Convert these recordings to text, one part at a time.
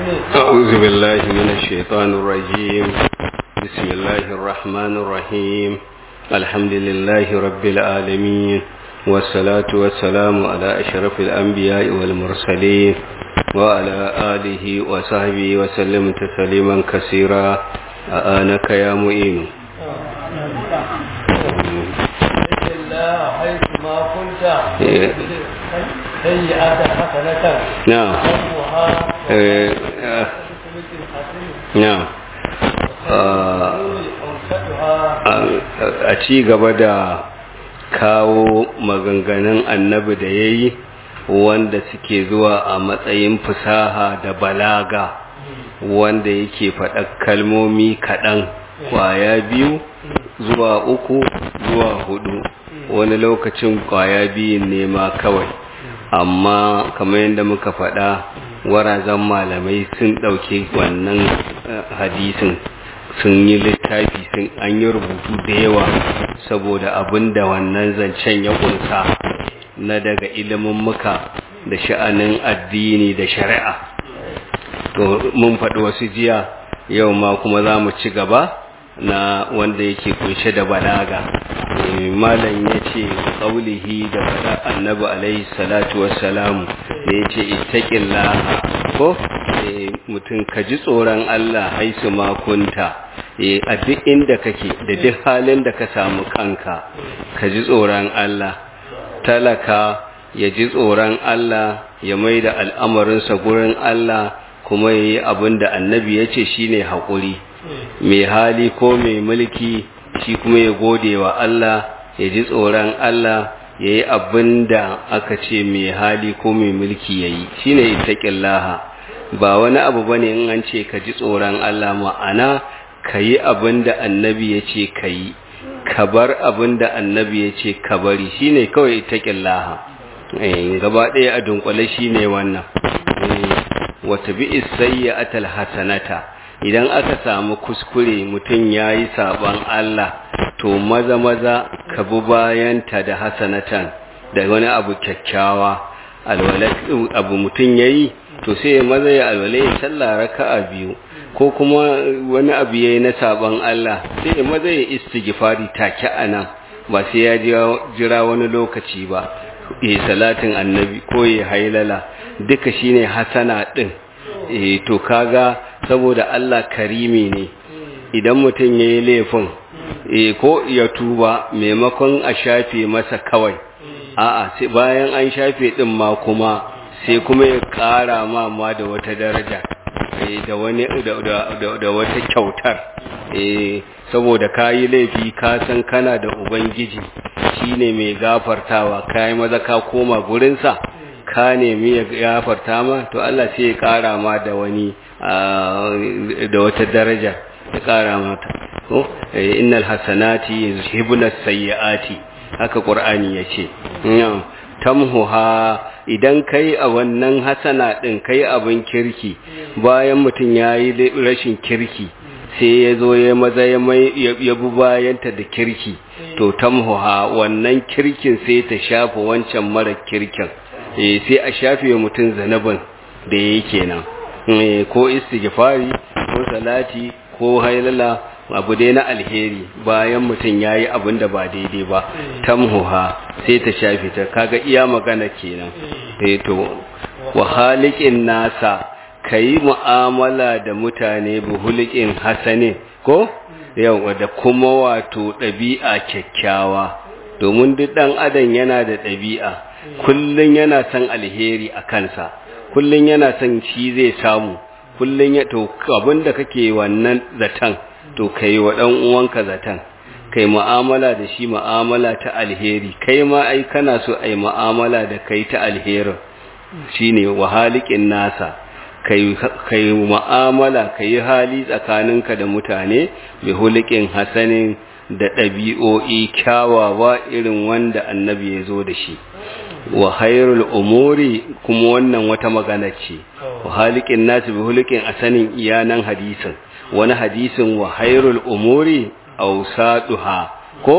أعوذ بالله من الشيطان الرجيم بسم الله الرحمن الرحيم الحمد لله رب العالمين والصلاة والسلام على أشرف الأنبياء والمرسلين وعلى آله وصحبه وسلم تسليما كثيرا آنك يا معين حيث ما كنت سيئة حسنة نعم نعم a ci gaba da kawo maganganun annabi da ya yi wanda suke zuwa a matsayin fusaha da balaga wanda yake faɗa kalmomi kaɗan kwaya biyu zuwa uku zuwa hudu wani lokacin kwaya biyun nema kawai amma kamar yadda muka faɗa warazan malamai sun ɗauki wannan hadisin sun yi littafi sun an yi rubutu da yawa saboda abin da wannan zancen ya kunsa na daga ilimin muka da sha'anin addini da shari'a to mun faɗi wasu jiya yau ma kuma za mu ci gaba na wanda yake kunshe da balaga malam ya ce ƙaulihi da faɗa annabi alaihi salatu wassalamu da ya ce ittaqillaha ko mutum ka ji tsoron Allah haisu makunta a duk inda kake da duk halin da ka samu kanka ka ji tsoron Allah talaka ya ji tsoron Allah ya mai da al'amarinsa gurin Allah kuma ya yi abin da annabi ya ce shi ne haƙuri mai hali ko mai mulki shi kuma ya gode wa Allah ya ji tsoron Allah ya yi abin da aka ce mai hali ko mai mulki ya yi shi ne itaƙin laha ba wani abu ba ne in an ce ka ji tsoron Allah ma'ana ka yi abin da annabi ya ce ka yi ka bar abin da annabi ya ce ka bari shi ne kawai itaƙin laha gaba ɗaya a dunkule shi ne wannan wata bi isayya atal hasanata idan aka samu kuskure mutum ya yi saɓon Allah to maza maza ka bi bayanta da hasanatan da wani abu kyakkyawa abu mutum ya yi to sai maza ya alwala ya sallah raka'a biyu ko kuma wani abu yayi na saban Allah sai maza ya istighfari take anan ba sai ya jira wani lokaci ba eh salatin annabi ko ya hailala duka shine hasana din eh to kaga saboda Allah karimi ne idan mutum yayi laifin eh ko ya tuba maimakon a shafe masa kawai a'a sai bayan an shafe din ma kuma sai kuma ya ƙara ma ma da wata daraja da wani da wata kyautar saboda ka yi laifi ka san kana da ubangiji shine mai gafartawa ka yi maza ka koma gurinsa ka nemi ya gafarta ma to Allah sai ya ƙara ma da wani da wata daraja ya ƙara mata ko innal hasanati yuzhibuna sayyiati haka qur'ani yace tamhuha idan kai a wannan hasana din kai abin kirki bayan mutum yayi rashin kirki sai ya zo ya maza ya bi bayanta da kirki to tamhuha wannan kirkin sai ta shafa wancan mara kirkin eh sai a shafe mutum zanabin da yake nan ko istighfari ko salati ko hailala abu dai na alheri bayan mutum ya yi abin da ba daidai ba tamhuha sai ta shafi ta kaga iya magana kenan to wa halikin nasa ka yi mu'amala da mutane buhulikin hasanin ko yawa da kuma wato ɗabi'a kyakkyawa domin duk ɗan adam yana da ɗabi'a kullum yana son alheri a kansa kullum yana son shi zai samu kullum ya to abin da kake wannan zaton to kai wa ɗan uwanka zaton kai mu'amala da shi mu'amala ta alheri kai ma ai kana so ai mu'amala da kai ta alherin shine wahalikin nasa kai kai mu'amala kai hali tsakaninka da mutane bi hulikin hasanin da ɗabi'o'i kyawawa irin wanda annabi ya zo da shi wa khairul umuri kuma wannan wata magana ce wa halikin nasu bi hulikin asanin iyanan hadisin wani hadisin wa hairul umuri awsaduha ko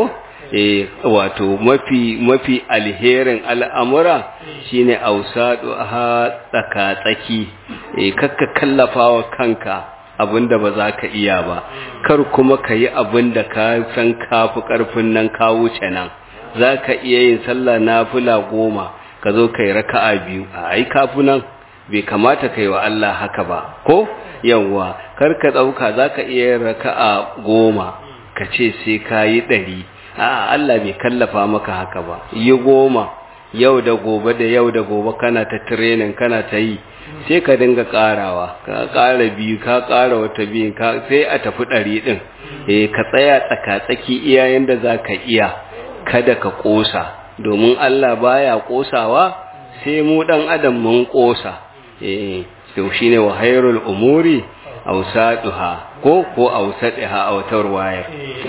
eh wato mafi mafi alherin al'amura shine ausadu ha tsaka tsaki eh kakka kallafawa kanka abinda ba za ka iya ba kar kuma ka yi abinda ka san kafi karfin nan ka wuce nan za ka iya yin sallah nafila goma ka zo ka yi raka'a biyu a ai kafi nan bai kamata ka yi wa Allah haka ba ko yawwa kar ka ɗauka za ka iya yin raka'a goma ka ce sai ka yi ɗari a Allah bai kallafa maka haka ba yi goma yau da gobe da yau da gobe kana ta training kana ta yi sai ka dinga karawa ka kara biyu ka kara wata biyu ka sai a tafi ɗari ɗin eh ka tsaya tsaka-tsaki iyayen da za ka iya kada ka ƙosa domin Allah baya ƙosawa sai mu ɗan adam mun ƙosa eh to shine wa hayrul umuri awsaduha ko ko awsadiha a wata ruwaya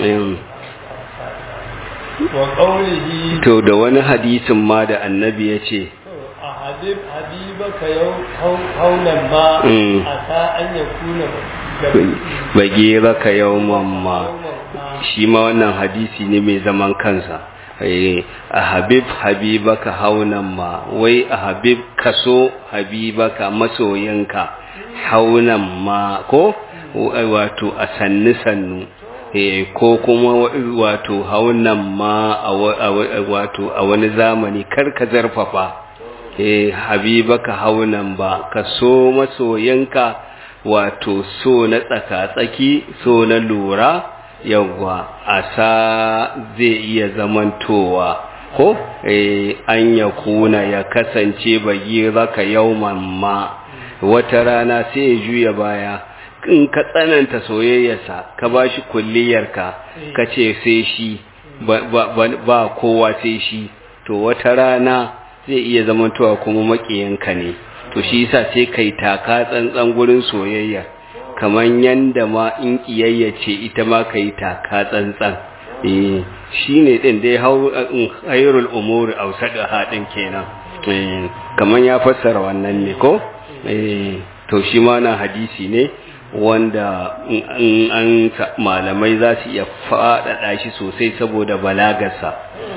wa qawlihi to da wani hadisin ma da annabi ya ce a habib habibaka yau haunan ma a sa an ya kuna bage raka yawman ma shi ma wannan hadisi ne mai zaman kansa a habib habibaka haunan ma wai a habib kaso habibaka masoyinka haunan ma ko wato a sannu sannu ko kuma wato haunan ma wato a wani zamani karka zarfafa habibaka haunan ba ka so masoyinka wato so na tsaka-tsaki so na lura yawwa a sa zai iya zamantowa ko an ya kuna ya kasance bagi raka yauman ma wata rana sai ya juya baya in ka tsananta soyayyarsa ka ba shi kulliyarka ka ce sai shi ba kowa sai shi to wata rana zai iya zamantowa kuma maƙiyanka ne to shi yasa sai kai taka tsantsan gurin soyayya kaman yanda ma in kiyayya ce ita ma kai taka tsantsan eh shine din dai hayrul umuri awsadu hadin kenan eh kaman ya fassara wannan ne ko eh to shi ma na hadisi ne wanda in an malamai za su iya faɗaɗa shi sosai saboda balagarsa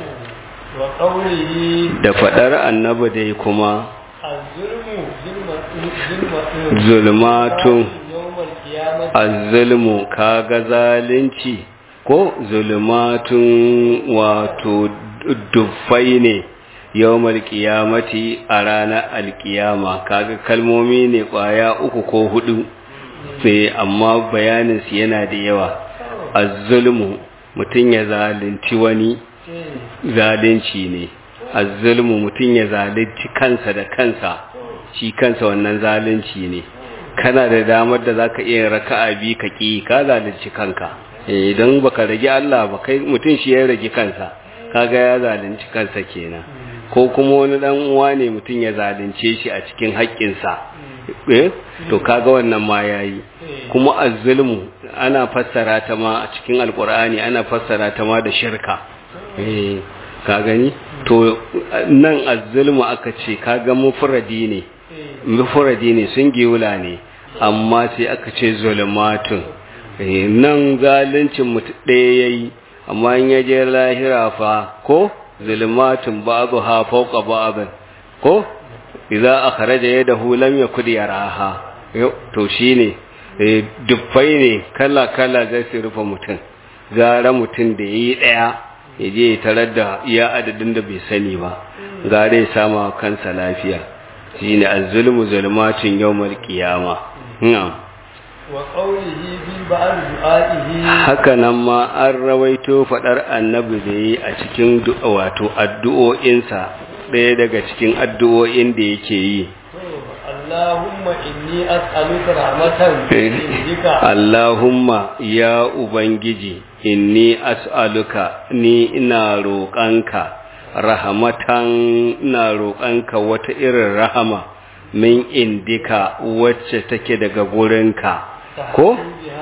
da faɗar annaba dai kuma zulmatun azzulmu kaga zalunci ko zulmatun wato dufai ne yawmal qiyamati a ranar alkiyama kaga kalmomi ne kwaya uku ko hudu sai amma bayanin su yana da yawa azzulmu mutum ya zalunci wani zalunci ne azzulmu mutum ya zalunci kansa da kansa shi kansa wannan zalunci ne kana da damar da zaka iya raka'a bi ka ki ka zalunci kanka idan baka rage Allah ba kai mutum shi ya rage kansa kaga ya zalunci kansa kenan ko kuma wani dan uwa ne mutum ya zalunce shi a cikin haƙƙinsa eh to kaga wannan ma yayi kuma azzulmu ana fassara ta ma a cikin alqur'ani ana fassara ta ma da shirka eh ka gani to nan azzulmu aka ce kaga mufradi ne mufradi ne sun giwula ne amma sai aka ce zulmatun nan zaluncin mutu ɗaya yayi amma in ya je lahira fa ko zulmatun ba'dha fawqa ba'd ko idza akhraja yadahu lam yakud yaraha to shine dubbai ne kala kala zai su rufe mutum gara mutum da yayi daya yaje ya tarar da iya adadin da bai sani ba gare ya sama kansa lafiya shine az-zulmu zulmatun yawmal qiyama na'am wa qawlihi bi ba'd du'a'ihi haka nan ma an rawaito fadar annabi da yi a cikin wato addu'o'insa ɗaya daga cikin addu'o'in da yake yi Allahumma inni as'aluka rahmatan indika Allahumma ya ubangiji inni as'aluka ni ina roƙanka rahmatan ina roƙanka wata irin rahama min indika wacce take daga gurinka ko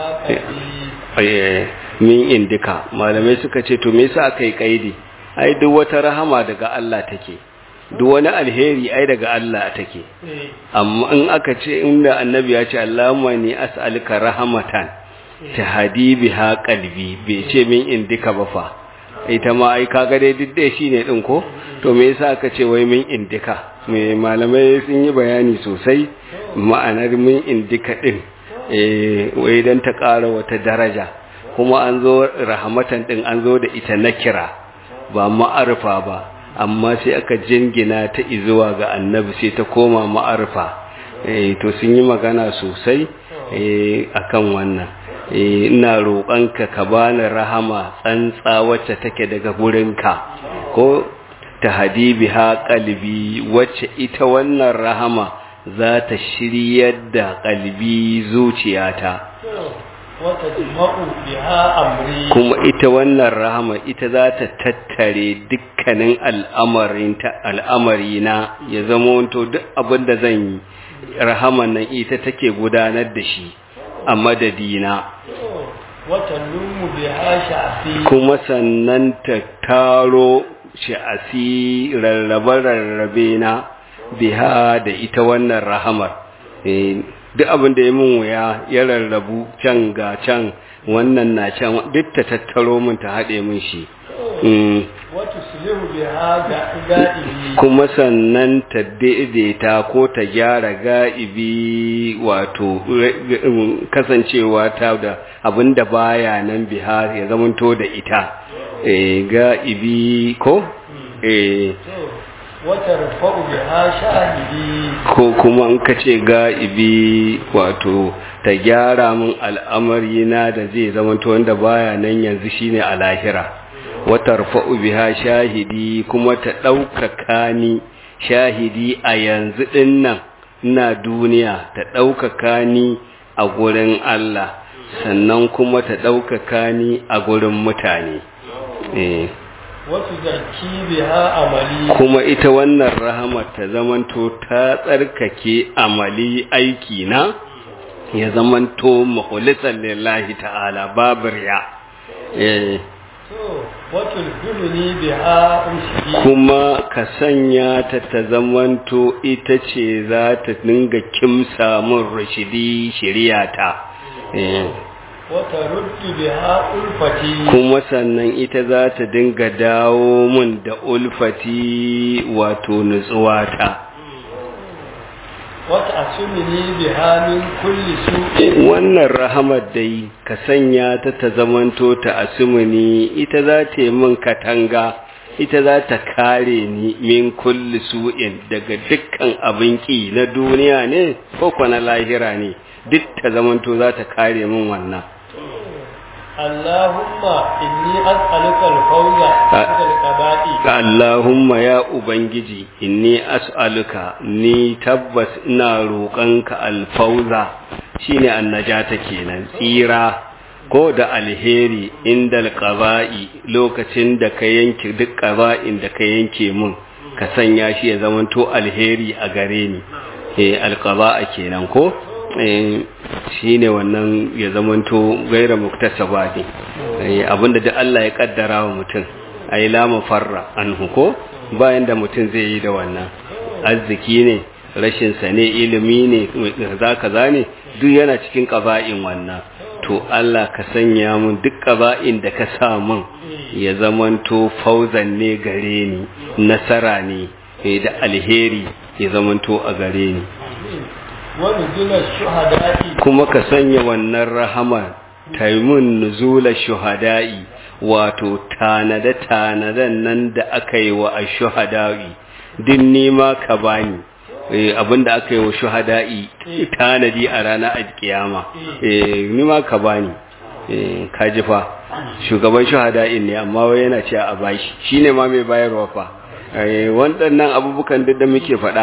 min indika malamai suka ce to me yasa aka yi kaidi ai duk wata rahama daga Allah take duk wani alheri ai daga Allah take amma in aka ce inda annabi ya ce Allahumma ni as'aluka rahmatan tahdi biha qalbi bai ce min indika ba fa ita ma ai kaga dai duk dai shine din ko to me yasa aka ce wai min indika me malamai sun yi bayani sosai ma'anar min indika din eh wai dan ta ƙara wata daraja kuma an zo rahmatan din an zo da ita nakira ba ma'arfa ba amma sai aka jingina ta izuwa ga annabi sai ta koma ma'arfa eh to sun yi magana sosai eh akan wannan ina roƙonka ka bani rahama tsantsa wacce take daga gurinka ko ta hadibi ha kalbi wacce ita wannan rahama za ta shiryar da kalbi zuciyata kuma ita wannan rahama ita za ta tattare dukkanin al'amarina ya zama wanto duk abin da zan yi rahaman nan ita take gudanar da shi a madadina kuma sannan ta taro sha'asi rarrabe-rarrabe na biha da ita wannan rahamar duk abin da ya mun wuya ya rarrabu can ga can wannan na can duk ta tattaro min ta haɗe min shi kuma sannan ta daidaita ko ta gyara ga'ibi wato kasancewa ta da abin da baya nan biha ya zamanto da ita ga'ibi ko watar fa'u biha shahidi ko kuma an kace ga'ibi wato ta gyara min al'amari na da zai zamanto wanda baya nan yanzu shine a lahira watar fa'u biha shahidi kuma ta ɗaukaka ni shahidi a yanzu ɗin nan ina duniya ta ɗaukaka ni a gurin Allah sannan kuma ta ɗaukaka ni a gurin mutane wasu zarki biha amali kuma ita wannan rahama ta zamanto ta tsarkake amali aiki na ya zamanto mahulisan lillahi ta'ala babu riya eh kuma ka sanya ta ta zamanto ita ce za ta dinga kimsa min rashidi shiriyata wata ruddi biha ulfati kuma sannan ita za ta dinga dawo min da ulfati wato nutsuwata wata asumini biha min kulli su'in wannan rahamar dai ka sanya ta ta zamanto ta asumini ita za ta yi min katanga ita za ta kare ni min kulli su'in daga dukkan abin ki na duniya ne ko na lahira ne duk ta zamanto za ta kare min wannan Allahumma inni as'aluka al-fawza fil qada'i Allahumma ya ubangiji inni as'aluka ni tabbas ina roƙonka al-fawza shine annajata kenan tsira ko da alheri inda al-qada'i lokacin da ka yanke duk qada'in da ka yanke mun ka sanya shi ya zamanto alheri a gare ni eh al-qada'a kenan ko shi ne wannan ya zamanto gaira muktasaba ne abinda da Allah ya kaddara wa mutum a yi lama farra an huko bayan da mutum zai yi da wannan arziki ne rashinsa ne ilimi ne za ka zane duk yana cikin ƙaba'in wannan to Allah ka sanya mun duk ƙaba'in da ka sa mun ya zamanto fauzan ne gare ni nasara ne da alheri ya zamanto a gare ni kuma ka sanya wannan rahama taimun nuzula shuhada'i wato tanade tanaden nan da aka yi wa shuhada'i din nima ka bani abinda aka yi wa shuhada'i tanadi a ranar alkiyama nima ka bani ka ji fa shugaban shuhada'in ne amma wai yana ce a bashi shine ma mai bayarwa fa waɗannan abubukan da muke faɗa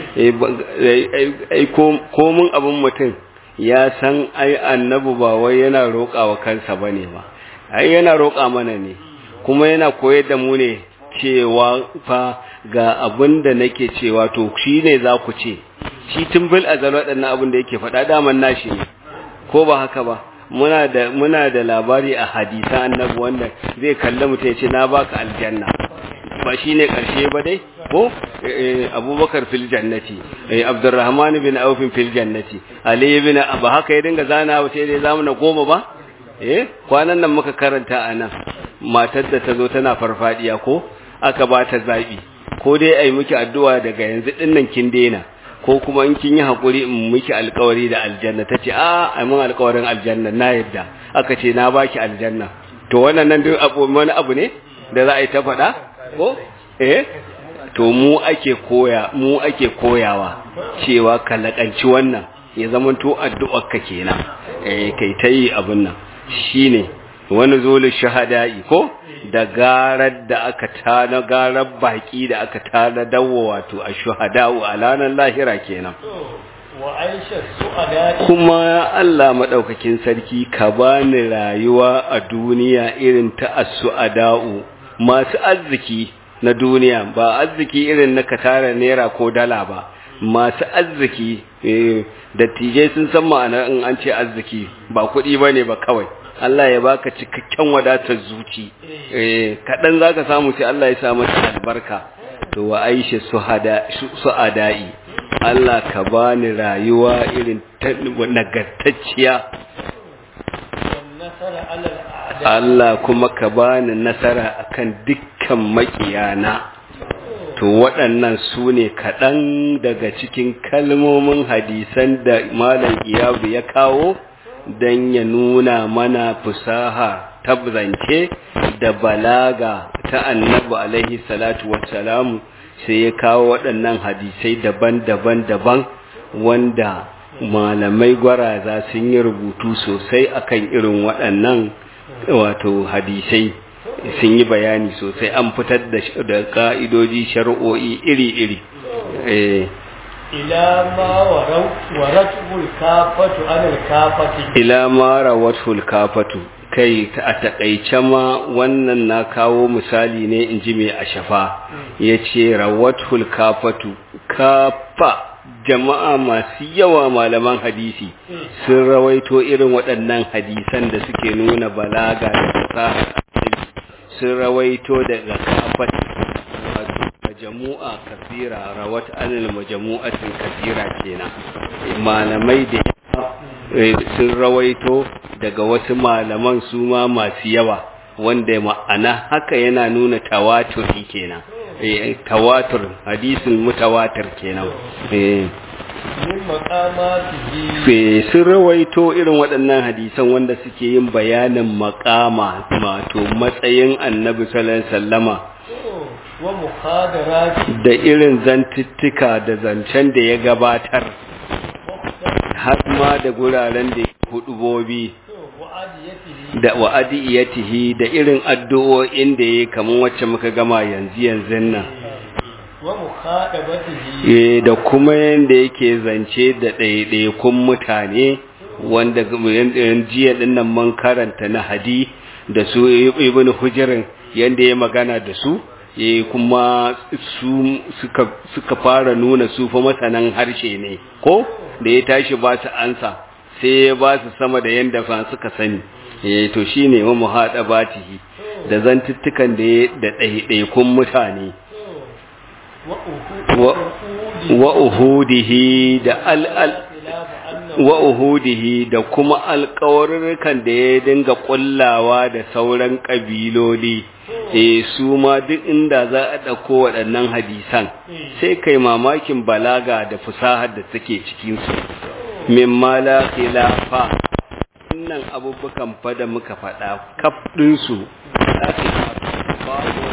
komin abin mutum ya san ai annabu ba wai yana roƙa wa kansa ba ne ba ai yana roƙa mana ne kuma yana koyar da mu ne cewa fa ga abin da nake cewa to shi ne za ku ce shi tun bil azal waɗannan abin da yake faɗa daman nashi ne ko ba haka ba muna da muna da labari a hadisan annabi wanda zai kalli mutum ya ce na baka aljanna ba shi ne ƙarshe ba dai ko abubakar fil jannati abdurrahman bin aufin fil jannati ali bin ba haka ya dinga zana ba sai dai zamu na goma ba eh kwanan nan muka karanta a nan matar da ta zo tana farfadiya ko aka ba ta zaɓi ko dai a yi miki addu'a daga yanzu ɗinnan kin daina ko kuma in kin yi haƙuri in miki alƙawari da aljanna ta ce a a mun alƙawarin aljanna na yadda aka ce na baki aljanna to wannan nan duk abu wani abu ne da za a yi ta faɗa ko eh to mu ake koya mu ake koyawa cewa ka laƙanci wannan ya zama to addu'ar ka kenan eh kai ta yi abin nan shine wani zolin shahada'i ko da garar da aka tana garar baki da aka tana dawo wato a shuhada'u a ranar lahira kenan wa aisha su'ada kuma Allah madaukakin sarki ka bani rayuwa a duniya irin ta as-su'ada'u masu arziki na duniya ba arziki irin na ka tara naira ko dala ba masu arziki dattijai sun san ma'ana in an ce arziki ba kuɗi bane ba kawai Allah ya baka cikakken wadatar zuci eh kadan zaka samu sai Allah ya sa mata albarka to wa Aisha suhada suadai Allah ka bani rayuwa irin nagartacciya Allah kuma ka bani nasara akan dukkan makiyana to waɗannan su ne kaɗan daga cikin kalmomin hadisan da malam iyabu ya kawo don ya nuna mana fusaha tabbance da balaga ta annabi alaihi salatu wassalamu sai ya kawo waɗannan hadisai daban-daban daban wanda malamai gwaraza sun yi rubutu sosai akan irin waɗannan wato hadisai sun yi bayani sosai an fitar da ka'idoji shari'o'i iri-iri ila ma waratul kafatu anil kafati ila ma rawatul kafatu kai a takaice ma wannan na kawo misali ne in ji mai ashafa ya ce rawatul kafatu kafa jama'a masu yawa malaman hadisi sun rawaito irin waɗannan hadisan da suke nuna balaga da fasaha sun rawaito daga kafat wato majamu'a kasira rawat anil majamu'atin kasira kenan malamai da sun rawaito daga wasu malaman su ma masu yawa wanda ma'ana haka yana nuna tawaturi kenan tawatur hadisin mutawatir kenan sun rawaito irin waɗannan hadisan wanda suke yin bayanin makama mato matsayin annabi sallallahu sallama da irin zantuttuka da zancen da ya gabatar har ma da guraren da hudubobi da wa'adiyatihi da irin addu'o'in da ya kamar wacce muka gama yanzu yanzu nan da kuma yadda yake zance da ɗaiɗaikun mutane wanda jiya dinnan man karanta na hadi da su ibn hujirin yadda ya magana da su kuma su suka fara nuna su fa masanan harshe ne ko da ya tashi ba su ansa sai ya ba su sama da yadda fa suka sani to shine wa muhadabatihi da zantuttukan da da ɗaiɗaikun mutane wa uhudihi da al'al wa uhudihi da kuma alƙawarurrukan da ya dinga ƙullawa da sauran ƙabiloli eh su ma duk inda za a ɗauko waɗannan hadisan sai kai mamakin balaga da fusahar da take cikinsu min mala khilafa wannan abubukan fa da muka faɗa kaf ɗinsu za su babu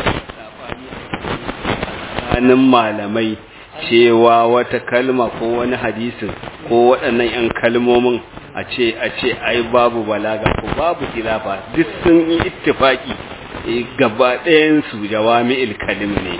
tsakanin malamai cewa wata kalma ko wani hadisin ko waɗannan 'yan kalmomin a ce a ce ai babu balaga ko babu khilafa duk sun yi ittifaki gaba ɗayan su jawami'il kalim ne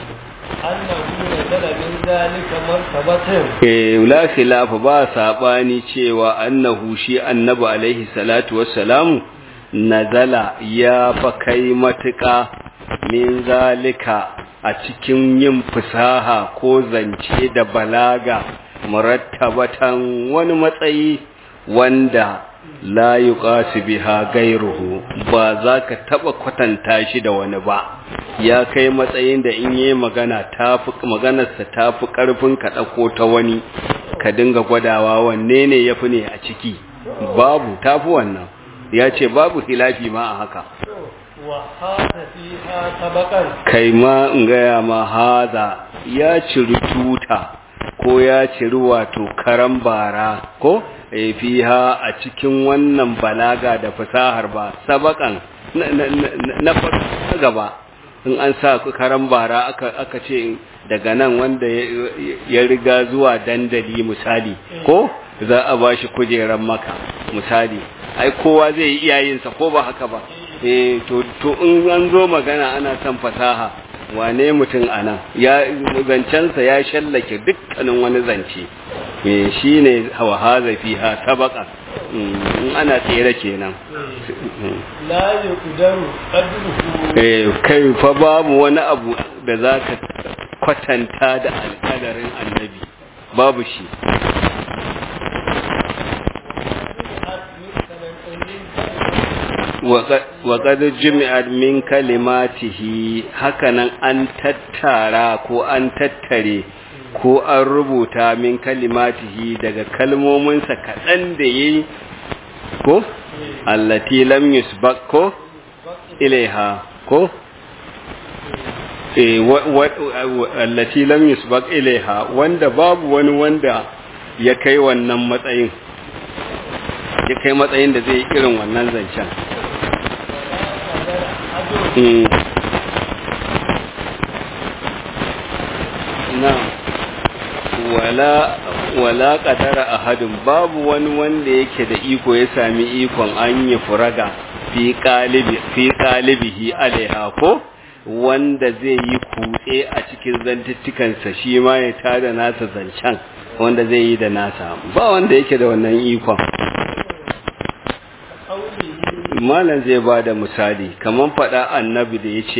eh la khilafa ba sabani cewa annahu shi annabi alaihi salatu wassalamu nazala ya fa kai matuƙa min zalika a cikin yin fasaha ko zance da balaga murattabatan wani matsayi wanda la yuqasu biha gairuhu ba za ka taba kwatanta shi da wani ba ya kai matsayin da in yi magana tafi maganarsa tafi karfin ka dauko ta wani ka dinga gwadawa wanne ne yafi ne a ciki babu tafi wannan ya ce babu hilafi ma a haka وهذا فيها سبقا kai ma in gaya ma haza ya ciri tuta ko ya ciri wato karan bara ko e fiha a cikin wannan balaga da fasahar ba sabakan na, na, na, na farko gaba in an sa karan bara aka, aka ce daga nan wanda ya, ya riga zuwa dandali misali ko za a ba shi kujeran maka misali ai kowa zai yi iyayensa ko ba haka ba eh to to in an zo magana ana son fasaha wane mutum anan ya zancensa ya shallake dukkanin wani zance eh shine hawa haza fiha sabaqa in ana tsere kenan لا يقدر قدره eh kai fa babu wani abu da zaka kwatanta da alƙadarin annabi babu shi waƙad jumi'at min kalimatihi hakanan an tattara ko an tattare ko an rubuta min kalimatihi daga kalmominsa kaɗan da ya yi ko allati lam yusbaq ko ilaiha ko allati lam yusbaq ilaiha wanda babu wani wanda ya kai wannan matsayin ya kai matsayin da zai irin wannan zancen na wala wala qadara ahadin babu wani wanda yake da iko ya sami ikon an yi furaga fi qalibi fi qalibihi alaiha ko wanda zai yi kutse a cikin zantuttukansa shi ma ya tada nasa zancen wanda zai yi da nasa ba wanda yake da wannan ikon malam zai ba da misali kamar faɗa annabi da ya ce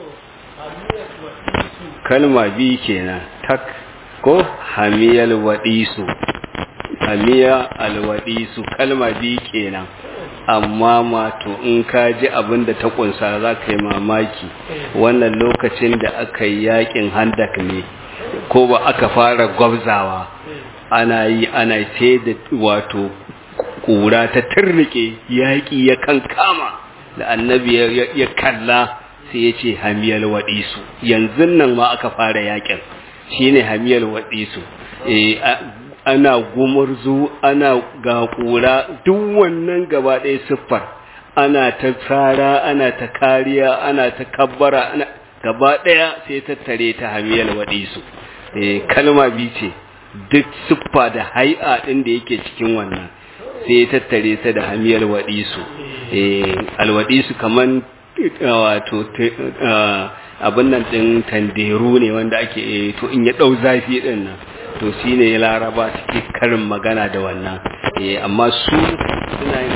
kalma biyu kenan tak ko hamiyal waɗisu hamiya alwaɗisu kalma biyu kenan amma mato in ka ji abin da ta kunsa za ka yi mamaki wannan lokacin da aka yi yakin handak ne ko ba aka fara gwabzawa ana yi ana sai da wato kura ta turrike yaƙi ya kankama da annabi ya kalla sai ya ce hamiyar waɗisu yanzu nan ma aka fara yaƙin shi ne hamiyar waɗisu ana gumurzu ana ga kura duk wannan gaba ɗaya siffar ana ta tsara ana ta kariya ana ta kabbara gaba ɗaya sai tattare ta hamiyar waɗisu kalma bi ce duk siffa da hai'a ɗin da yake cikin wannan sai ya tattare ta da hamiyar waɗisu alwaɗisu kaman wato abin nan ɗin tanderu ne wanda ake to in ya ɗau zafi ɗin nan to shi ne ya laraba suke karin magana da wannan amma su suna yin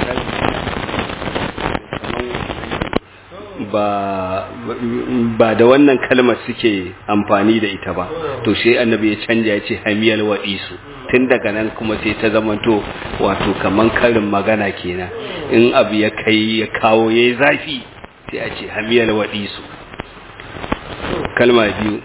ba da wannan kalmar suke amfani da ita ba to shi annabi ya canja ya ce hamiyar waɗisu tun daga nan kuma sai ta zamanto wato kaman karin magana kenan in abu ya kai ya kawo ya yi zafi sai a ce hamiyar waɗisu kalma biyu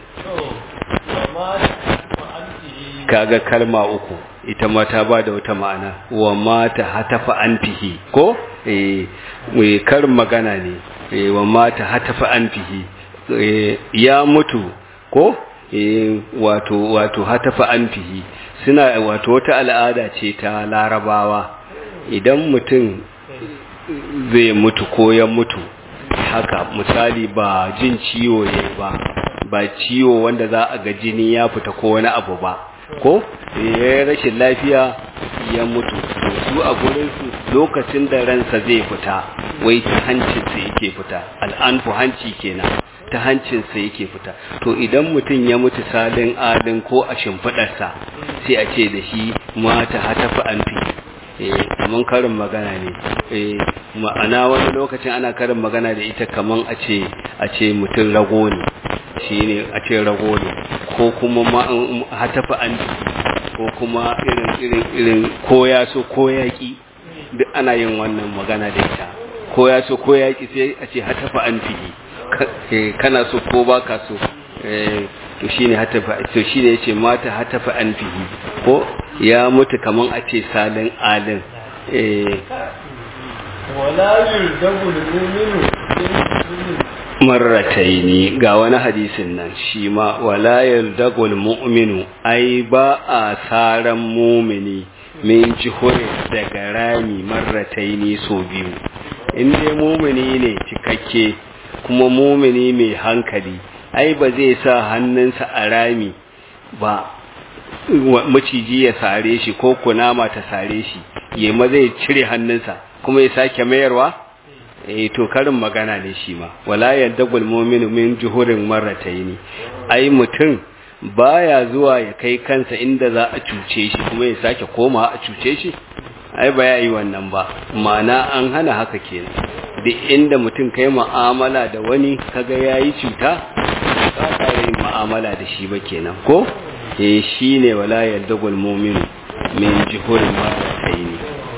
kaga kalma uku ita ma ta ba da wata ma'ana wa mata hatafa anfihi ko eh karin magana ne eh wa mata hatafa anfihi ya mutu ko eh wato wato hatafa anfihi suna wato wata al'ada ce ta larabawa idan mutum zai mutu ko ya mutu haka misali ba jin ciwo ne ba ba ciwo wanda za a ga jini ya fita ko wani abu ba ko ya rashin lafiya ya mutu su a gurinsu lokacin da ransa zai fita wai ta hancinsa yake fita al'anfu hanci kenan ta hancinsa yake fita to idan mutum ya mutu salin adin ko a shimfiɗarsa sai a ce da shi mata hatafi an fi kaman karin magana ne ma'ana wani lokacin ana karin magana da ita kaman a ce a ce mutum rago ne shi ne a ce rago ne ko kuma hatafi an ko kuma irin irin irin ko ya so ko yaƙi duk ana yin wannan magana da ita ko ya so ko yaƙi sai a ce hatafi an fi kana so ko ba ka so to shine hatafa to shine yace mata hatafa an fihi ko ya mutu kaman a ce salin alin eh ولا يلدغ المؤمن بالمؤمن marrataini ga wani hadisin nan shi ma wala yaldagul mu'minu ai ba a saran mumini min jihure daga rami marrataini so biyu in dai mumini ne cikakke kuma mumini mai hankali ai ba zai sa hannunsa a rami ba maciji ya sare shi ko kunama ta sare shi ya ma zai cire hannunsa kuma ya sake mayarwa eh to karin magana ne shi ma wala yadagul mu'minu min juhurin marrataini ai mutum baya zuwa ya kai kansa inda za a cuce shi kuma ya sake koma a cuce shi ai ba ya yi wannan ba ma'ana an hana haka kenan duk inda mutum kai mu'amala da wani kaga yayi cuta ka kare mu'amala da shi ba kenan ko eh shine wala yadagul mu'minu min juhurin marrataini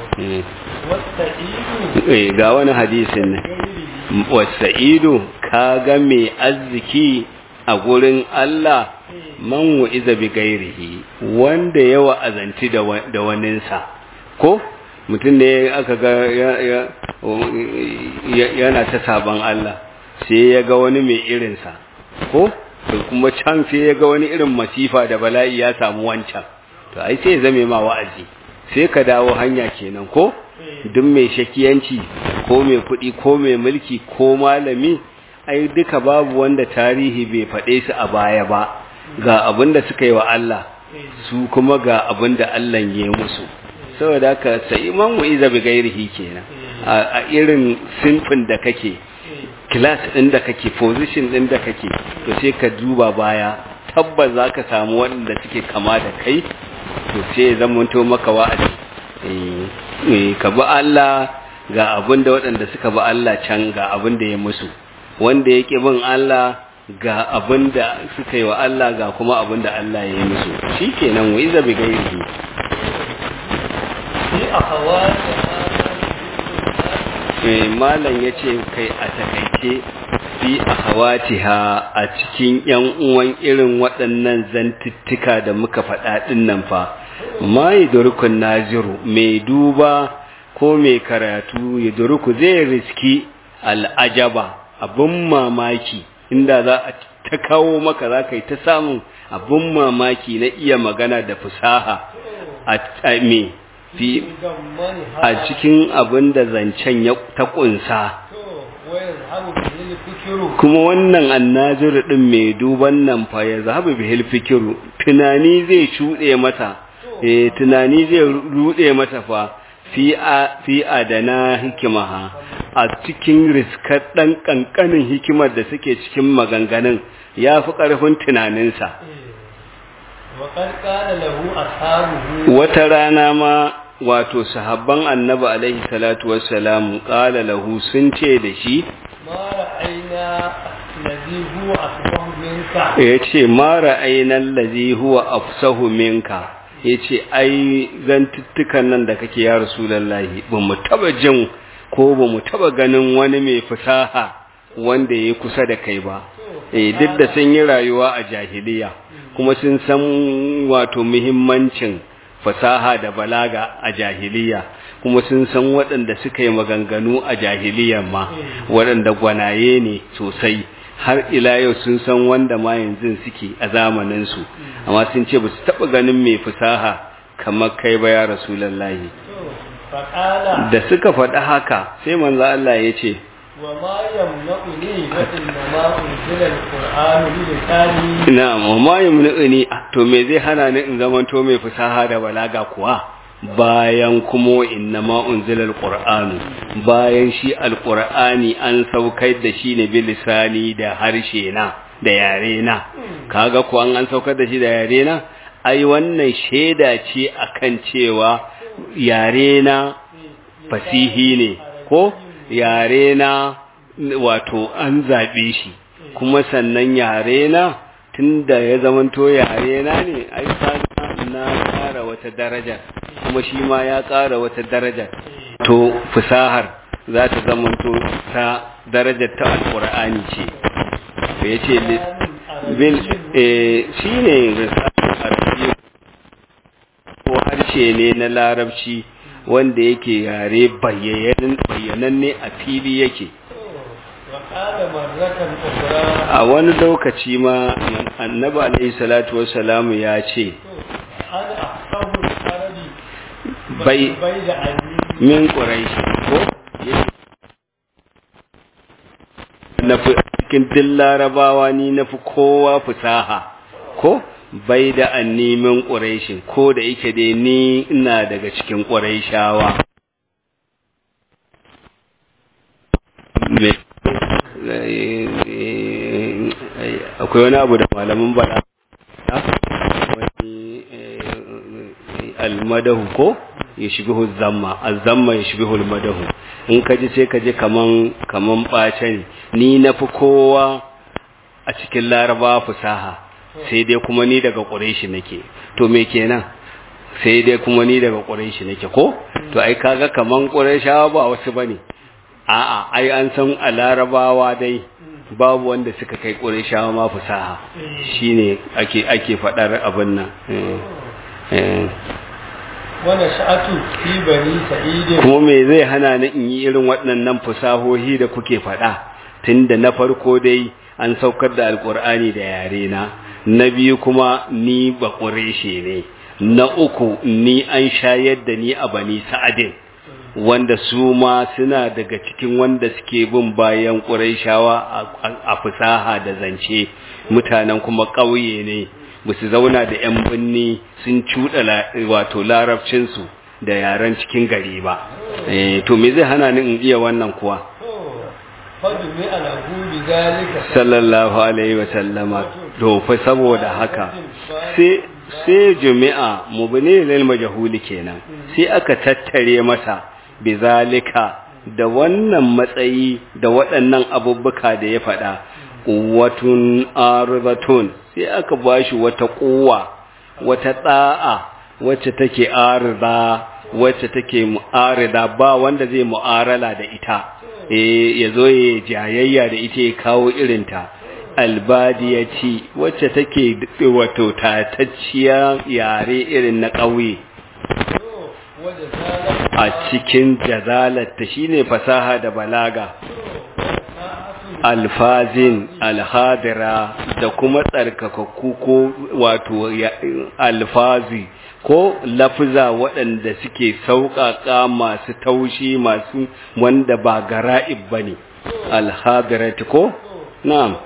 والسعيد eh ga wani hadisin nan غيره wasa'idu ka ga mai arziki a gurin Allah man wa'iza bi gairihi wanda ya wa'azanci da wa- da waninsa ko mutum ne aka ga ya- ya- ya- yana ta saban Allah sai ya ga wani mai irinsa ko to kuma can sai ya ga wani irin masifa da bala'i ya samu wancan to ai sai ya zame ma wa'azi sai ka dawo hanya kenan ko duk mai shakiyanci ko mai kuɗi ko mai mulki ko malami ai duka babu wanda tarihi bai faɗe su a baya ba ga abin da suka yi wa Allah su kuma ga abin da Allah ya yi musu saboda haka sai man wa'iza bi gairihi kenan a a irin sinfin da kake class ɗin da kake position ɗin da kake to sai ka duba baya tabbas za ka samu waɗanda suke kama da kai to sai ya zamanto maka wa'azi Eh, eh, ka bi Allah ga abin da waɗanda suka bi Allah can ga abin da ya musu wanda ya ƙi bin Allah ga abin da suka yi wa Allah ga kuma abin da Allah ya yi musu shi kenan wa iza bi gairihi في أخوات eh malam yace kai a takaice fi akhawatiha a cikin yan uwan irin waɗannan zantuttuka da muka faɗa ɗin nan fa mai durkun naziru mai duba ko mai karatu ya durku zai riski al'ajaba abin mamaki inda za a ta kawo maka za ka yi ta samun abin mamaki na iya magana da fusaha a me fi ضمنها a cikin abin da zancen ya ta ƙunsa ويذهب به الفكر kuma wannan annazir din mai duban nan fa ya zahabu bihil fikiru tunani zai shuɗe mata eh tunani zai ruɗe mata fa fi a fi adana hikimaha a cikin riskar ɗan ƙanƙanin hikimar da suke cikin maganganun ya fi ƙarfin tunaninsa وقد قال له أصحابه wata rana ma wato sahabban annabi alaihi salatu wassalamu qala lahu sun ce da shi ما رأينا الذي هو أصبح منك ya ce mara ainihin lazi huwa afsahu minka ya ce ai zantuttukan nan da kake ya rasulallahi ba mu taba jin ko ba mu taba ganin wani mai fasaha wanda ya kusa da kai ba eh duk da sun yi rayuwa a jahiliya kuma sun san wato muhimmancin fasaha da balaga a jahiliya kuma sun san waɗanda suka yi maganganu a jahiliya ma waɗanda gwanaye ne sosai har ila yau sun san wanda ma yanzu suke a zamaninsu amma sun ce ba su taɓa ganin mai fasaha kamar kai ba ya rasulallahi فقال da suka faɗi haka sai manzo Allah ya ce وما يمنعني وإنما أنزل القرآن بلساني na'am wa ma yumni'uni to me zai hana ni in zamanto mai fasaha da balaga kuwa bayan kuma inna ma unzila alqur'anu bayan shi alqur'ani an saukar da shi ne bilisani da harshe na da yare na kaga ko an an saukar da shi da yare na ai wannan sheda ce akan cewa yare na fasihi ne ko yare na wato an zabe shi kuma sannan yare na tunda ya zamanto yare na ne ai kaga na ƙara wata daraja kuma shi ma ya ƙara wata daraja to fusahar za ta zamanto ta darajar ta alƙur'ani ce to ya ce bil eh shine ko harshe ne na larabci wanda yake yare bayyananne a fili yake وقال مرة أخرى a wani lokaci ma annabi alaihi salatu wassalamu ya ce أنا أحفظ العربي bai بين أني min quraish ko na fi cikin duk larabawa ni na fi kowa fusaha ko bai da annimin ƙuraishin ko da yake dai ni ina daga cikin ƙuraishawa akwai wani abu da malamin bada wani almadahu ko ya shibihu zamma azamma ya shibihu almadahu in ka ji sai ka ji kaman kaman ɓace ne ni na fi kowa a cikin laraba fusaha sai dai kuma ni daga ƙureshi nake to me kenan sai dai kuma ni daga ƙureshi nake ko to ai kaga kaman ƙureshawa ba wasu bane a'a ai an san a larabawa dai babu wanda suka kai ƙureshawa ma fusaha shine ake ake faɗar abin nan wani sha'atu fi bani sa'idin kuma me zai hana ni in yi irin waɗannan fusahohi da kuke faɗa tunda na farko dai an saukar da alƙur'ani da yare na na biyu kuma ni ba ƙureshe ne na uku ni an shayar da ni a bani sa'adin wanda su ma suna daga cikin wanda suke bin bayan ƙuraishawa a fusaha da zance mutanen kuma ƙauye ne ba su zauna da 'yan binni sun cuɗa wato larabcinsu da yaren cikin gari ba to me zai hana ni in iya wannan kuwa fadumi alahu bi zalika sallallahu alaihi wa sallama to fa saboda haka sai sai jumi'a mubni lil majhuli kenan sai aka tattare masa bizalika da wannan matsayi da waɗannan abubuka da ya faɗa quwwatun arzatun sai aka bashi wata quwwa wata da'a wacce take arza wacce take mu'arida ba wanda zai mu'arala da ita eh yazo ya jayayya da ita ya kawo irinta albadiyati wacce take wato tatacciya yare irin na ƙauye a cikin jazalarta shine fasaha da balaga alfazin alhadira da kuma tsarkakakku ko wato alfazi ko lafuza waɗanda suke sauƙaƙa masu taushi masu wanda ba gara'ib ba ne alhadirati ko? na'am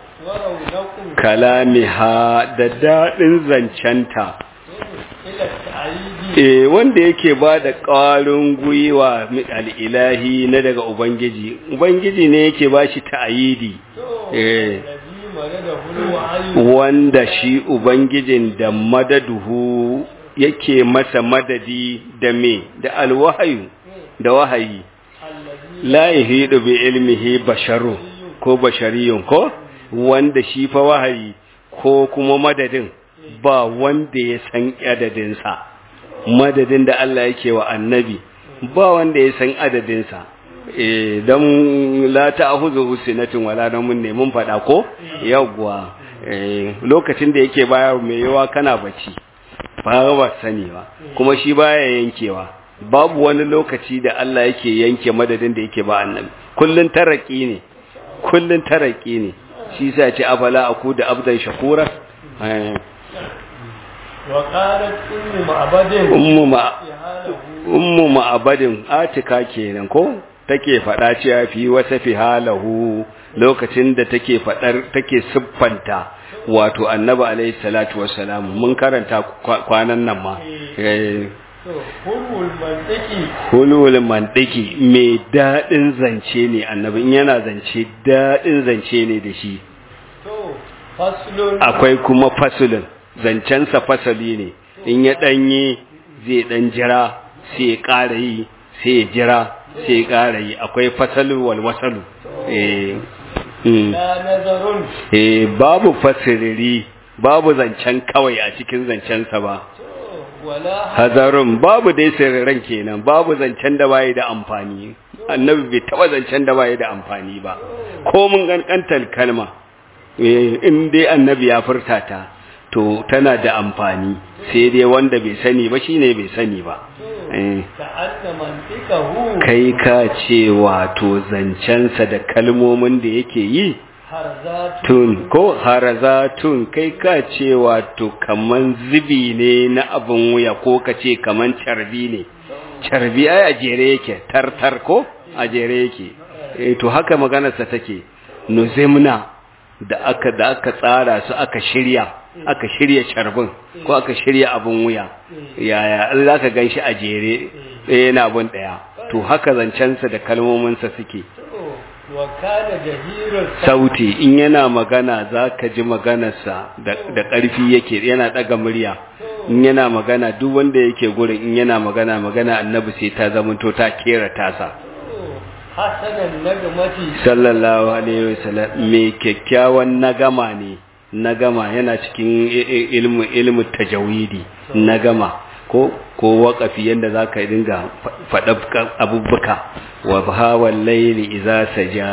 kalamiha da daɗin zancenta e wanda yake ba da ƙwarin gwiwa al'ilahi na daga ubangiji ubangiji ne yake ba shi ta'ayidi e wanda shi ubangijin da madaduhu yake masa madadi da me da alwahayu da wahayi la yahidu bi ilmihi basharu ko bashariyun ko wanda shi fa wahayi ko kuma madadin ba wanda ya san adadinsa madadin da Allah yake wa annabi ba wanda ya san adadinsa eh dan la ta'khudhu sinatin wala namun ne mun fada ko yawwa eh lokacin da yake bayar mai yawa kana bacci ba ba sani ba kuma shi baya yankewa babu wani lokaci da Allah yake yanke madadin da yake ba annabi kullun taraki ne kullun taraki ne shi sa ce afala aku da abdan shakura وقالت أم معبد ummu ma ummu ma'abadin atika kenan ko take faɗa cewa fi wasa fi halahu lokacin da take faɗar take siffanta wato annabi alaihi salatu wassalam mun karanta kwanan nan ma hulul mantiki hulul mantiki mai daɗin zance ne annabi in yana zance daɗin zance ne da shi to faslun akwai kuma fasulin zancensa fasali ne in ya ɗanye zai ɗan jira sai ya ƙara yi sai ya jira sai ya ƙara yi akwai fasalu wal wasalu eh mm. la nazarun eh babu fasiriri babu zancen kawai a cikin zancensa ba wala hazarun babu dai sirran kenan babu zancen da bai da amfani annabi bai taba zancen da bai da amfani ba ko mun kankantar kalma eh, in dai annabi ya furta ta to tana da amfani sai dai wanda bai sani ba shine bai sani ba eh كأن منطقه kai ka ce wato zancensa da kalmomin da yake yi هرزات tun ko harazatun kai ka ce wato kaman zubi ne na abin wuya ko ka ce kaman carbi ne carbi ai a jere yake tartar ko a jere yake eh to haka maganarsa take nuzimna da aka da aka tsara su aka shirya aka shirya carbin ko aka shirya abin wuya yaya in zaka ganshi a jere ɗaya na abin ɗaya to haka zancensa da kalmominsa suke وكان جهير sauti in yana magana za ka ji maganarsa da da ƙarfi yake yana ɗaga murya in yana magana duk wanda yake gurin in yana magana magana annabi sai ta zamanto ta kera tasa حسن النجمة sallallahu alaihi wasallam mai kyakkyawan nagama ne nagama yana cikin i- i- ilmu ilmu tajawidi nagama ko ko waqafi yanda zaka dinga faɗa abubuka wa bahawal layli idza saja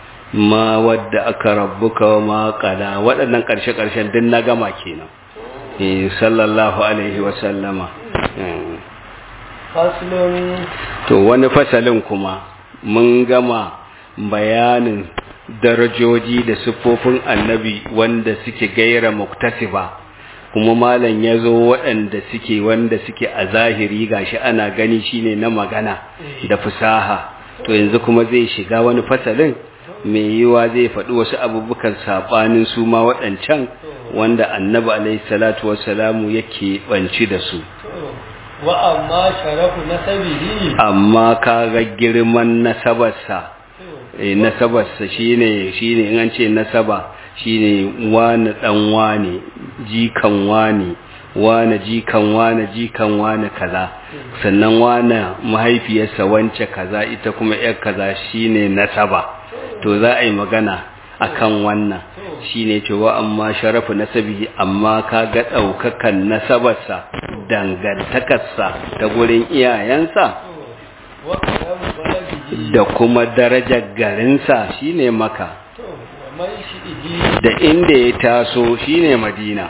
ma wadda aka rabbuka wa ma qala waɗannan ƙarshe ƙarshen din nagama kenan eh sallallahu alaihi wasallama eh. فصل To wani fasalin kuma mun gama bayanin darajoji da siffofin annabi wanda suke gaira muktasiba kuma malam ya zo waɗanda suke wanda suke a zahiri gashi ana gani shine na magana da fasaha to yanzu kuma zai shiga wani fasalin mai yiwa zai faɗi wasu abubukan saɓanin su ma waɗancan wanda annabi alaihi salatu wassalamu yake banci da su وأما شرف نسبه amma kaga girman nasabarsa eh nasabarsa shine shine in an ce nasaba shine wani dan wani jikan wani wani jikan wani jikan wani kaza sannan wani mahaifiyarsa wance kaza ita kuma yar kaza shine nasaba to za a yi magana akan wannan shine cewa amma sharafu nasabihi amma kaga daukakan nasabarsa dangantakarsa ta gurin iyayensa وكرم بلده da kuma darajar garinsa shine maka ومنشئه da inda ya taso shine madina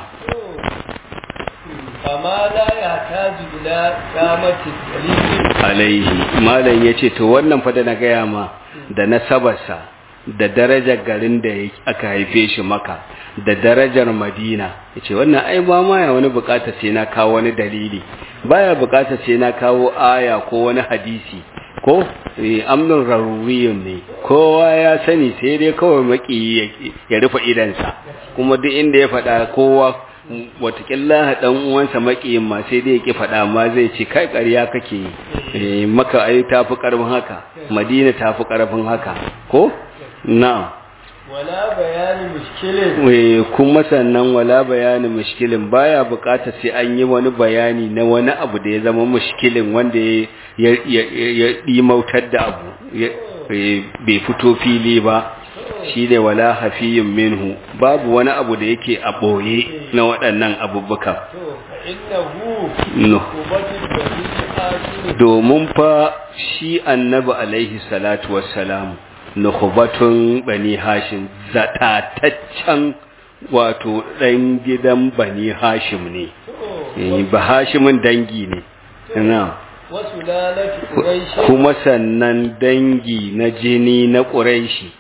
فما لا يحتاج إلى قامة الدليل alaihi malam yace to wannan fa da na gaya ma da nasabarsa da darajar garin da ya- aka haife shi maka da darajar madina yace wannan ai ba ma ya wani bukata sai na kawo wani dalili baya bukata sai na kawo aya ko wani hadisi ko eh, amnun raruriyun ne kowa ya sani sai dai kawai maki ya- ya rufe idansa kuma duk inda ya faɗa kowa watakila dan uwansa makiyin ma sai dai yake faɗa ma zai ce kai ƙarya kake yi Eh, maka ai tafi ƙarfin haka madina tafi ƙarfin haka ko na'am ولا بيان مشكل Eh, kuma sannan wala bayanin mushkilin baya buƙatar sai an yi wani bayani na wani abu da ya zama mushkilin wanda ya ya ya- ya dimautar da abu ya- eh, bai fito fili ba shi ne wala hafiyin minhu babu wani abu da yake a ɓoye na waɗannan abubukan فإنه no. قوة البني آشر domin fa shi annabi alaihi salatu wassalamu nukhbatun bani hashim zatataccen wato ɗan gidan bani hashim ne Eh, ba hashimin dangi ne na وسلالة قريش kuma sannan dangi na jini na ƙuraishi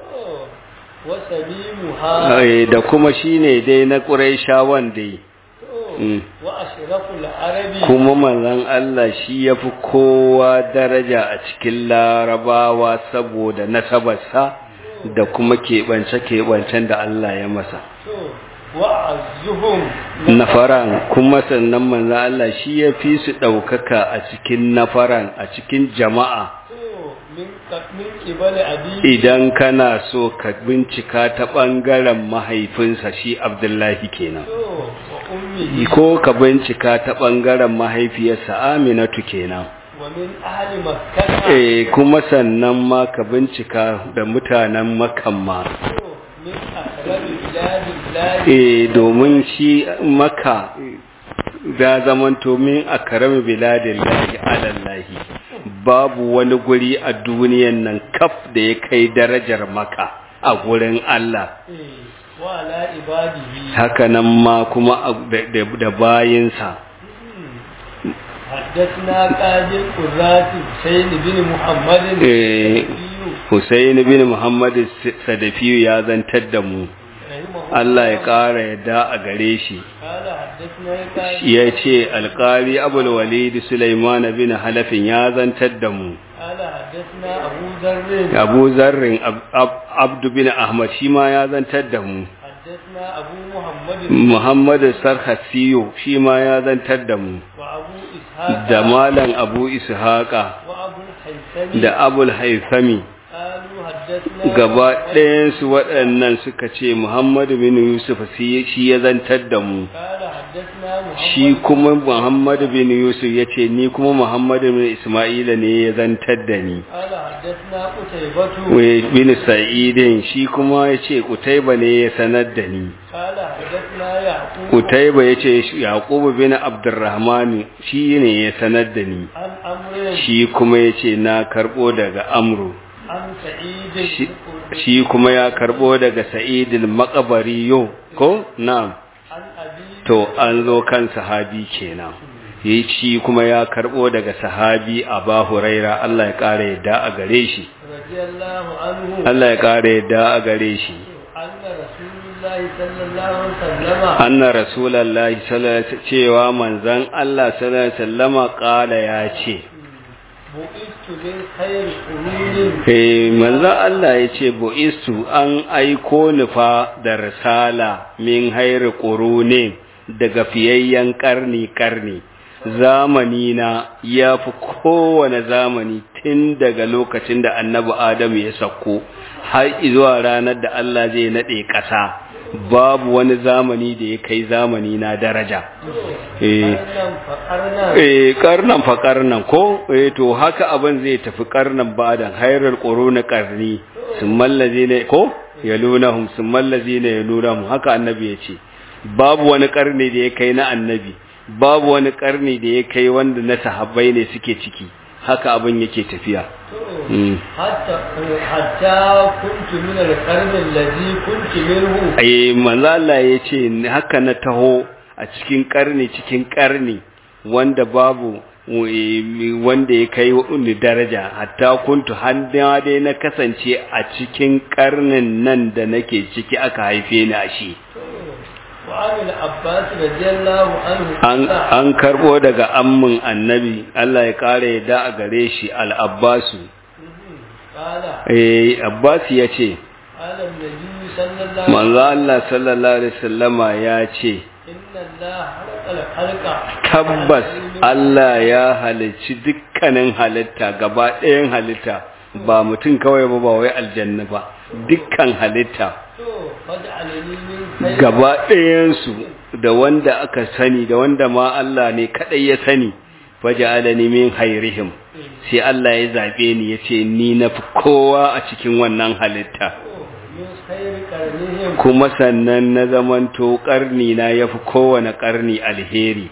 وسليمها Eh, da kuma shine dai na ƙuraishawan dai Mm. وأشرف العرب kuma manzon Allah shi ya fi kowa daraja a cikin larabawa saboda nasabarsa da kuma keɓance-keɓancen da Allah ya masa. وأعزهم Nafaran kuma sannan manzon Allah shi ya fi su ɗaukaka a cikin nafaran a cikin jama'a من من قبل أبي idan kana so ka bincika ta ɓangaren mahaifinsa shi Abdullahi kenan. وأمه Ko ka bincika ta ɓangaren mahaifiyarsa Aminatu kenan. ومن أهل مكة Eh kuma sannan ma ka bincika da mutanen makamma. من أقرب بلاد الله Eh domin shi maka da zamanto min akrami biladillahi alallahi babu wani guri a duniyan nan kaf da ya kai darajar maka a gurin Allah وعلى عباده haka nan ma kuma da- da da bayinsa حدثنا قاضي القراة حسين بن محمد إيه. الشافعي Husaini bin Muhammad Sadafiyu ya zantar da mu رحمه Allah ya الله ƙara yadda a gare shi قال حدثنا قاضي ya ce alƙali abul walid Sulaiman bin Halafin ya zantar da mu قال حدثنا أبو ذر Abu Zarrin Ab- Ab- Abdu bin Ahmad shi ma ya zantar da mu حدثنا أبو محمد Muhammad Sarhasiyo shi ma ya zantar da mu وأبو إسحاق da Malam Abu Ishaqa وأبو الحيثم da Abul Haifami قالوا حدثنا gaba ɗayansu waɗannan suka ce Muhammadu bin Yusuf shi shi ya zantar da mu قال حدثنا محمد shi kuma Muhammadu bin Yusuf ya ce ni kuma Muhammadu bin Ismaila ne ya zantar da ni قال حدثنا قتيبة Wai bin Sa'idin shi kuma ya ce Kutaiba ne ya sanar da ni قال حدثنا يعقوب Kutaiba ya ce Yaqubu bin Abdurrahman shi ne ya sanar da ni عن أمر shi kuma ya ce na karɓo daga Amru عن سعيد shi- shi kuma ya karɓo daga Sa'idil Maqabari yo ko na'am عن أبي to an zo kan sahabi kenan yi shi kuma ya karbo daga sahabi Aba Huraira Allah ya kare yadda a gare shi رضي الله عنه Allah ya kare yadda a gare shi أن رسول الله صلى الله عليه وسلم anna rasulullahi sallallahu alaihi wasallam cewa manzon Allah sallallahu alaihi wasallama kala ya ce بؤست من خير قرون eh manzon Allah ya ce bu'istu an aiko ni fa da risala min hayri qurune daga fiyayyen karni karni zamani na ya fi kowane zamani tun daga lokacin da annabi Adamu ya sauko har zuwa ranar da Allah zai naɗe ƙasa babu wani zamani da ya kai zamani na daraja eh قرنا فقرنا eh karnan fa karnan ko eh to haka abin zai tafi karnan badan hayrul quruna qarni summal ladina ko yalunahum summal ladina yalunahum haka annabi yace babu wani karni da ya kai na annabi babu wani karni da ya kai wanda na sahabbai ne suke ciki haka abin yake tafiya Mm. حتى حتى كنت من القرن الذي كنت منه eh manzo Allah yace haka na taho a cikin karni cikin karni wanda babu eh, wanda ya kai wani daraja hatta kuntu handa dai na kasance a cikin karnin nan da nake ciki aka haife ni a shi وعن العباس رضي الله عنه an an karbo daga ammin annabi Allah ya kare da a gare shi al-abbasu قال eh abbas yace قال النبي صلى الله عليه manzo Allah sallallahu alaihi wasallama ya ce إن الله خلق الخلق tabbas Allah ya halicci dukkanin halitta gaba ɗayan halitta ba mutum kawai ba ba wai aljanna ba dukkan halitta فاجعلني من خير gaba ɗayansu da wanda aka sani da wanda ma Allah ne kaɗai ya sani faja'alani min hairihim sai Allah ya zaɓe ni ya ce ni na fi kowa a cikin wannan halitta من خير قرنهم kuma sannan na zamanto ƙarni na ya fi kowane ƙarni alheri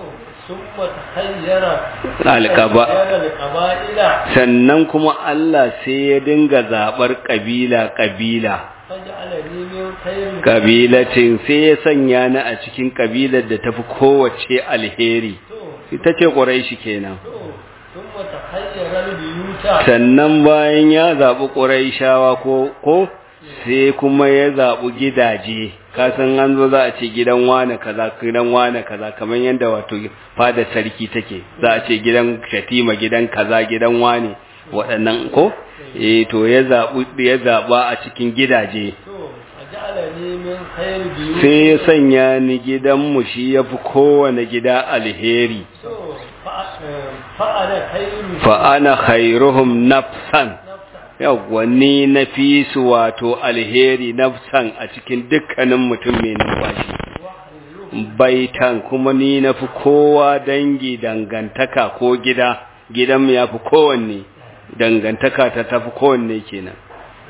ثم تخير Alƙaba- تخير القبائل sannan kuma Allah sai ya dinga zaɓar ƙabila-ƙabila فاجعلني من خير ƙabilatin sai ya sanya ni a cikin ƙabilar da tafi kowace alheri ita ce ƙuraishi kenan ثم تخير البيوت sannan bayan ya zaɓi ƙuraishawa ko ko sai kuma ya zaɓi gidaje kasan an zo za a ce gidan wane kaza gidan wane kaza kamar yadda wato fada sarki take za a ce gidan shatima gidan kaza gidan wane waɗannan ko eh to ya zaɓi ya zaɓa a cikin gidaje فجعلني من خير بيوت sai ya sanya ni gidanmu shi ya fi kowane gida alheri فأنا خير fa'ana khairuhum nafsan yawwa ni na fi su wato alheri nafsan a cikin dukkanin mutum mai numfashi baitan kuma ni na fi kowa dangi dangantaka ko gida gidanmu ya fi kowanne dangantaka ta tafi kowanne kenan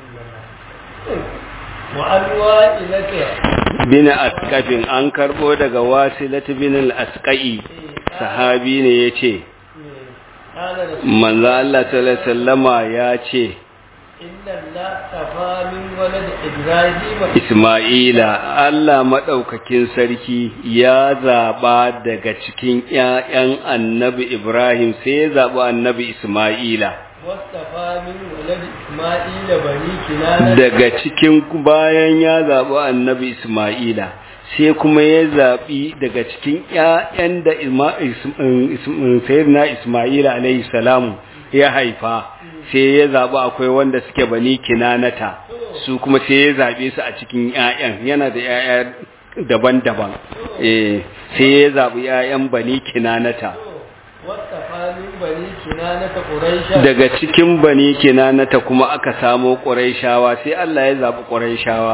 وأنواع لك bin askafin an karbo daga wasilatu bin al-asqai sahabi ne yace قال رسول manzo Allah sallallahu alaihi wasallama ya ce inna Allah tafa min walad Ibrahim Isma'ila Allah maɗaukakin sarki ya zaɓa daga cikin ‘ya'yan annabi Ibrahim sai ya zaɓi annabi Isma'ila. wastafa min walad Isma'ila bani kinana Daga cikin bayan ya zaɓi annabi Isma'ila sai kuma ya zaɓi daga cikin ‘ya'yan da Ima- Is- Is- Sayyidina Isma'ila alaihi salamu ya haifa sai ya zaɓi akwai wanda suke bani kinanata su kuma sai ya zaɓe su a cikin ‘ya'yan yana da ‘ya'ya daban-daban eh sai ya zaɓi ‘ya'yan bani kinanata wastafa min bani kinana ta Quraisha daga cikin bani kinanata kuma aka samo ƙuraishawa sai Allah ya zaɓi ƙuraishawa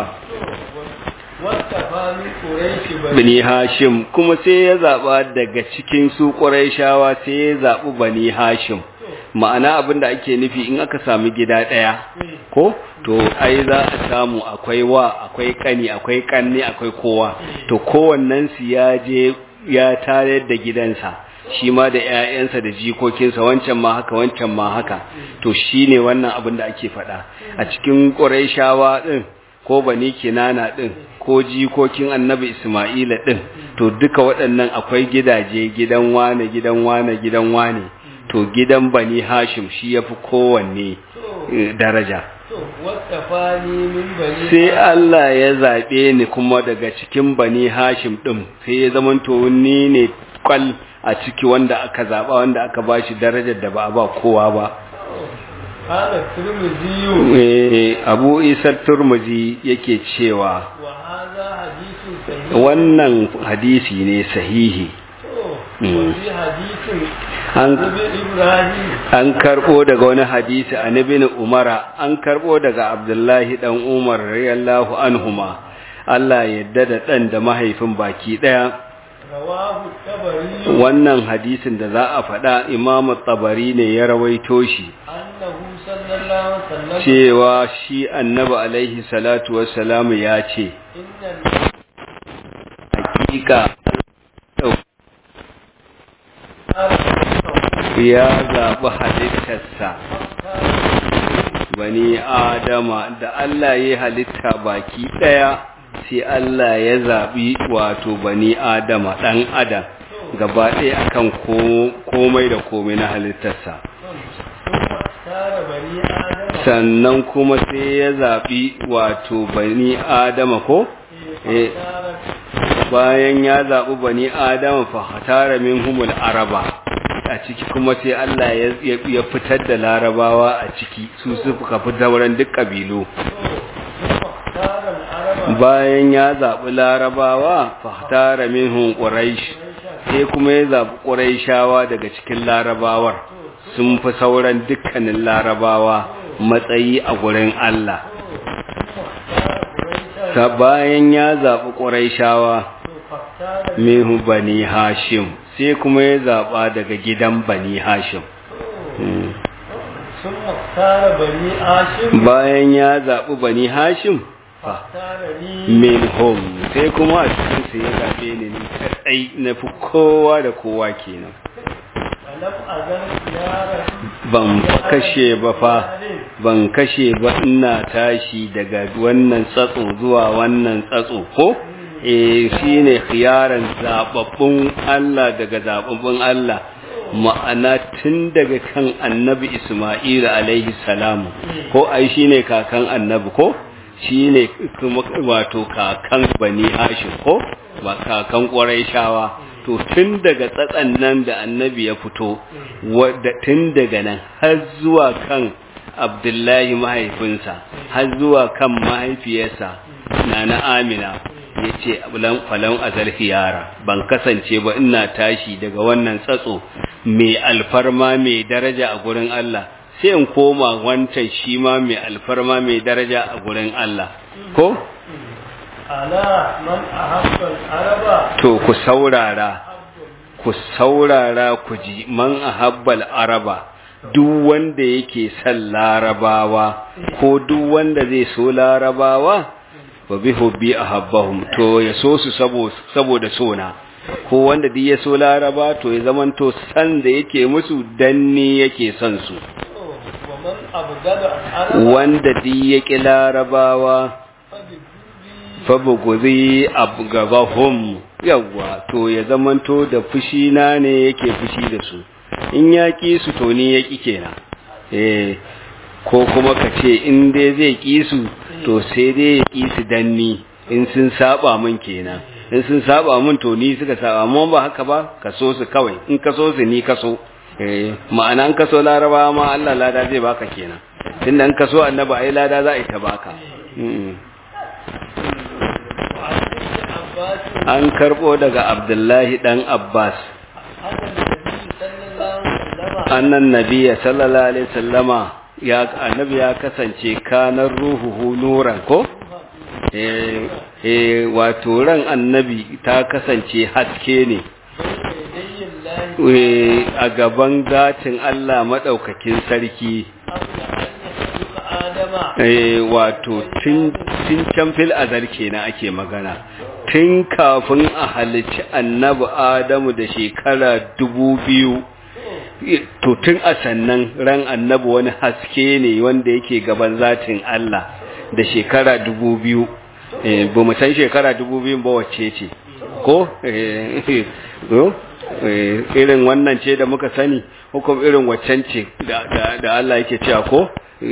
wastafa min Quraish bani bani hashim kuma sai ya zaɓa daga cikin su ƙuraishawa sai ya zaɓi bani hashim ma'ana abin da ake nufi in aka sami gida ɗaya ko to ai za a samu akwai wa akwai kani akwai kanne akwai kowa to kowannen su ya je ya tare da gidansa shi ma da ƴaƴansa da jikokinsa wancan ma haka wancan ma haka to shine wannan abin da ake faɗa a cikin Qurayshawa din ko bani kinana din ko jikokin annabi Isma'ila din to duka waɗannan akwai gidaje gidan wane gidan wane gidan wane to gidan bani Hashim shi yafi kowanne eh, daraja to wastafa ni min bani sai Allah ya zaɓe ni kuma daga cikin bani Hashim ɗin sai ya zamanto ni ne kwal a ciki wanda aka zaɓa wanda aka ba shi darajar da ba a ba kowa ba. hada Tirmidhi Eh, Abu Isa Turmuzi yake cewa wa hadha hadithun sahih wannan hadisi ne sahihi. to Mm. wa fi hadithin An, Nabi Ibrahim an karɓo daga wani hadisi a Ibn Umara, an karɓo daga Abdullahi ɗan Umar radiyallahu anhuma. Allah yadda da ɗan da mahaifin baki ɗaya. rawahu tabari wannan hadisin da za a faɗa imamu tabari ne ya rawaito shi annahu sallallahu alaihi wasallam cewa shi annabi alaihi salatu wassalamu ya ce inna hakika ya zaɓi halittarsa bani adama da Allah ya halitta baki ɗaya sai Allah ya zaɓi wato bani adama ɗan adam gaba ɗaya akan ko- komai da komai na halittarsa tara bani adam sannan kuma sai ya zaɓi wato bani adama ko Eh. tara bayan ya zaɓi bani adama fa hatara min humul araba a ciki kuma sai Allah ya, ya, ya fitar da larabawa a ciki su suka fi sauran duk ƙabilu tara al-araba bayan ya zaɓi larabawa fa hatara minhum quraish sai kuma ya zaɓi quraishawa daga cikin larabawar sun fi sauran dukkanin larabawa matsayi a gurin Allah ta bayan ya zaɓi ƙuraishawa mehu bani hashim sai kuma ya zaɓa daga gidan bani hashim Mm. sun tara bani ashim bayan ya zaɓi bani hashim fa tara ni min hom sai kuma a cikin su ya zaɓe ni ni kaɗai na fi kowa da kowa kenan alam azan yara ban fa kashe ba fa ban kashe ba ina tashi daga wannan tsatso zuwa wannan tsatso ko eh shine khiyaran zababbun Allah daga zababbun Allah ma'ana tun daga kan annabi Isma'il alaihi salamu ko ai shine kakan annabi ko shine kuma wato kakan bani Hashim ko ba kakan Qurayshawa to tun daga tsatsan nan da annabi ya fito wadda tun daga nan har zuwa kan abdullahi mahaifinsa har zuwa kan mahaifiyarsa na na amina ya ce falon azal hiyara ban kasance ba ina tashi daga wannan tsatso mai alfarma mai daraja a gurin Allah sai in koma wancan shi ma mai alfarma mai daraja a gurin Allah ko ala man ahabba al-araba to ku saurara ku saurara ku ji man ahabbal araba duk wanda yake son larabawa ko duk wanda zai so larabawa fa bi hubbi ahabbahum to ya so su saboda sona ko wanda duk ya so laraba to ya zamanto san da yake musu danni yake son su wa ومن أبغض العرب wanda duk ya ƙi larabawa فبالذي fabuguzi abgabahum yawwa to ya zamanto da fushi na ne yake fushi da su in ya ƙi su to ni ya ƙi kenan eh ko kuma ka ce in dai zai ƙi su to sai dai ya ƙi su dan ni in sun saba min kenan in sun saba min to ni suka saba amma ba haka ba ka so su kawai in ka so su ni ka so eh ma'ana in ka so laraba ma Allah lada zai baka kenan tunda in ka so annabi ai lada za a yi ta baka Mm. وعن ابن عباس an karbo daga abdullahi dan abbas أن النبي صلى الله عليه annan nabiya وسلم sallama ya annabi ya kasance kanar ruhuhu nuran ko eh eh wato ran annabi ta kasance haske ne بين يدي الله eh, a gaban zatin Allah madaukakin sarki قبل أن يخلق آدم eh wato tun tun can fil azal kenan ake magana tun kafin a halicci annabi Adamu da shekara dubu biyu to tun a sannan ran annabi wani haske ne wanda yake gaban zatin Allah da shekara dubu biyu eh, ba mu san shekara dubu biyu ba wacce ce ko eh, ko? Eh, irin wannan ce da muka sani hukum irin waccan ce da, da, da Allah yake cewa ko Eh,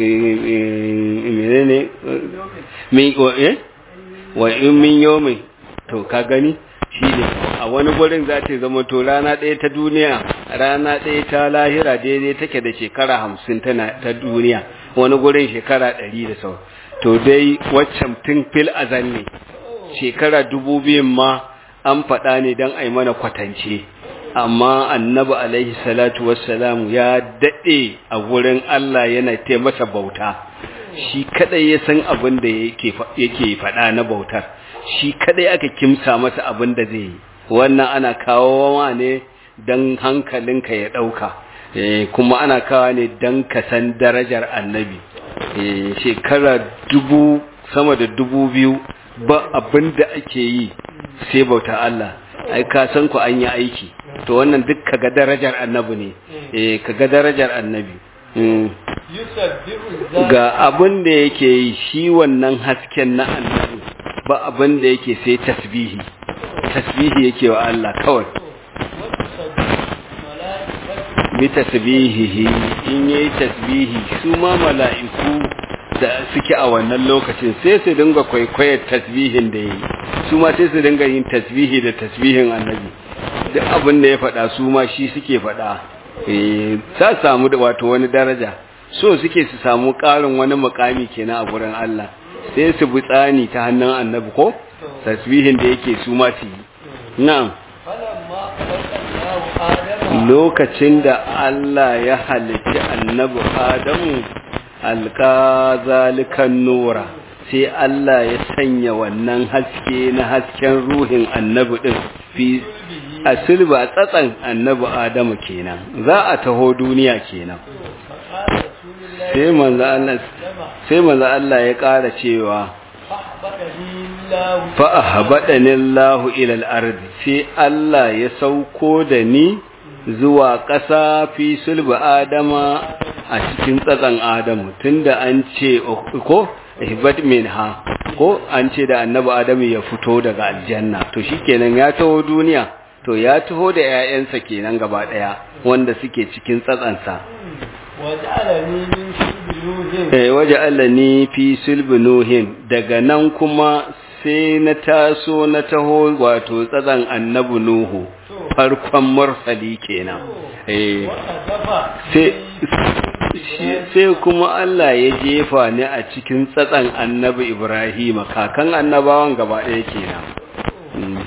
eh, menene Eh, min wa- eh? wa in min yomin to ka gani shi ne a wani gurin za ta zama to rana ɗaya ta duniya rana ɗaya ta lahira daidai take da shekara hamsin tana ta duniya wani gurin shekara ɗari da sau to dai waccan tun fil azal ne shekara dubu biyun ma an faɗa ne don a yi mana kwatance amma annabi alaihi salatu wassalamu ya daɗe a wurin Allah yana te masa bauta shi kadai ya san abin da yake fa- yake faɗa na bautar shi kadai aka kimsa masa abin da zai yi wannan ana kawo wa ne don hankalinka ya ɗauka eh, kuma ana kawo ne don ka san darajar annabi eh, shekara dubu sama da dubu biyu ba abin da ake yi sai bauta Allah ai ka san ku an yi aiki to wannan duk kaga darajar annabi ne eh kaga darajar annabi mm. yusabbihu zalika ga abin da yake yi shi wannan hasken na annabi ba abin da yake sai tasbihi tasbihi yake wa Allah kawai wa tusabbihu malaikatu bi tasbihihi in yayi tasbihi su ma mala'iku da suke a wannan lokacin sai su dinga kwaikwayar tasbihin da yayi su ma sai su dinga yin tasbihi da tasbihin annabi duk abin da ya faɗa su ma shi suke faɗa eh sa samu da wato wani daraja so suke su samu ƙarin wani mukami kenan a gurin Allah sai su bi tsani ta hannun annabi ko tasbihin da yake su ma su yi na'am falamma khalaqa Allahu Adama lokacin da Allah ya halitti annabi Adamu alka zalikan nura sai Allah ya sanya wannan haske na hasken ruhin annabi din fi a silba tsatsan annabi Adamu kenan za a taho duniya kenan faqala rasulullahi sai manzo Allah sai manzo Allah ya ƙara cewa fahbadani Allahu fa ahbadani Allahu ila al-ard sai Allah ya sauko da ni zuwa ƙasa fi sulbi Adama a cikin tsatsan Adamu tunda an ce ko ihbad minha ko an ce da annabi Adamu ya fito daga aljanna to shikenan ya taho duniya to ya taho da ƴaƴansa kenan gaba daya wanda suke cikin tsatsansa waj'alani min shibnuhin eh waje Allah ni fi sulbi nuhin daga nan kuma sai na taso na taho wato tsatsan annabi nuhu farkon mursali kenan eh wa adafa sai sai kuma Allah ya jefa ni a cikin tsatsan annabi Ibrahim kakan annabawan gaba ɗaya kenan Mm.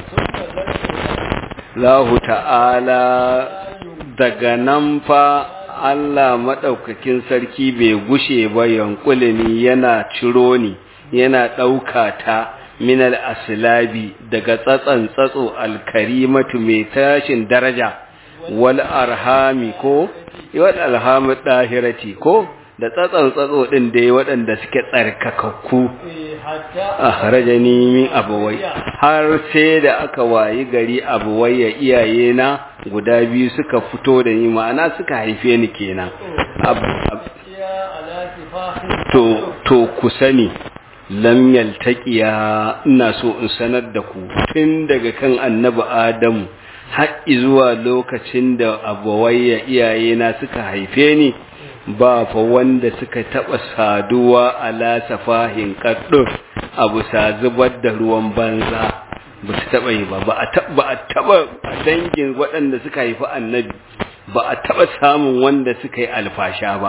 Lahu ta'ala daga nan fa Allah maɗaukakin sarki bai gushe ba yankulini yana ciro ni yana ɗauka ta minal asilabi daga tsatsan tsatso alkarimatu mai tashin daraja wal arhami ko wal alhami ɗahirati ko da tsatsan tsatso ɗin dai waɗanda suke tsarkakakku hatta a harajani min abuwai har sai da aka wayi gari abuwai ya iyaye na guda biyu suka fito da ni ma'ana suka haife ni kenan Ab- ab- ya على سفاح to to ku sani lam yaltaqiya ina so in sanar da ku tun daga kan annabi adamu har zuwa lokacin da abawayya iyayena suka haife ni ba fa wanda suka taba saduwa ala safahin kaddu abu sa zubar da ruwan banza ba su taba yi ba ba a taba a taba a dangin waɗanda suka haifi annabi ba a taba samun wanda suka yi alfasha ba